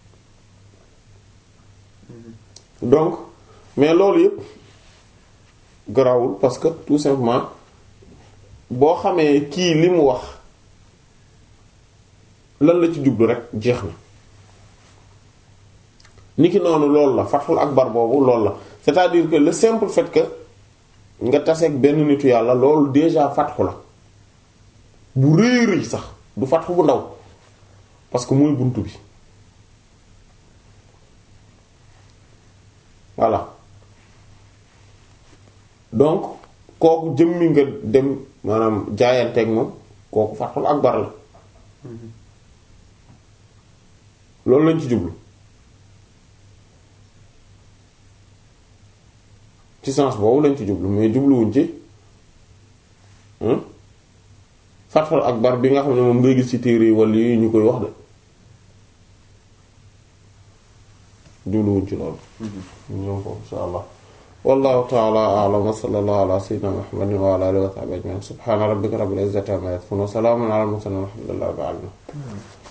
Speaker 1: donc mais loolu yëpp garawul parce que tout simplement boo xamee kii li mu wax lan la ci jublu rek jeex na niki noonu loolu la fatxul akbar boobu loolu la c'est-à-dire que le simple fait que nga taseeg benn nitu yàlla loolu déjà fatxu la bu rëy rëy sax du fatxu bu ndaw parce que mooy buntu bi voilà donc kooku jëmmi nga dem maanaam jaayanteeg moom kooku fatxul akbar la loolu lañ ci jublu ci sens boobu lañ ci jublu mais jubluwuñ ci fatxul akbar bi nga xam ne moom ngay gis ci téere yi wala yi ñu koy wax de jubluwuñ ci loolu ñoom foofu insha allah wallahu ta'ala a'lam wa sallallahu ala sayyidina muhammadin wa ala alihi wa sahbihi ajma'in subhana rabbika rabbil izzati amma yasifun wa salamun ala al mursalin walhamdulillahi rabbil alamin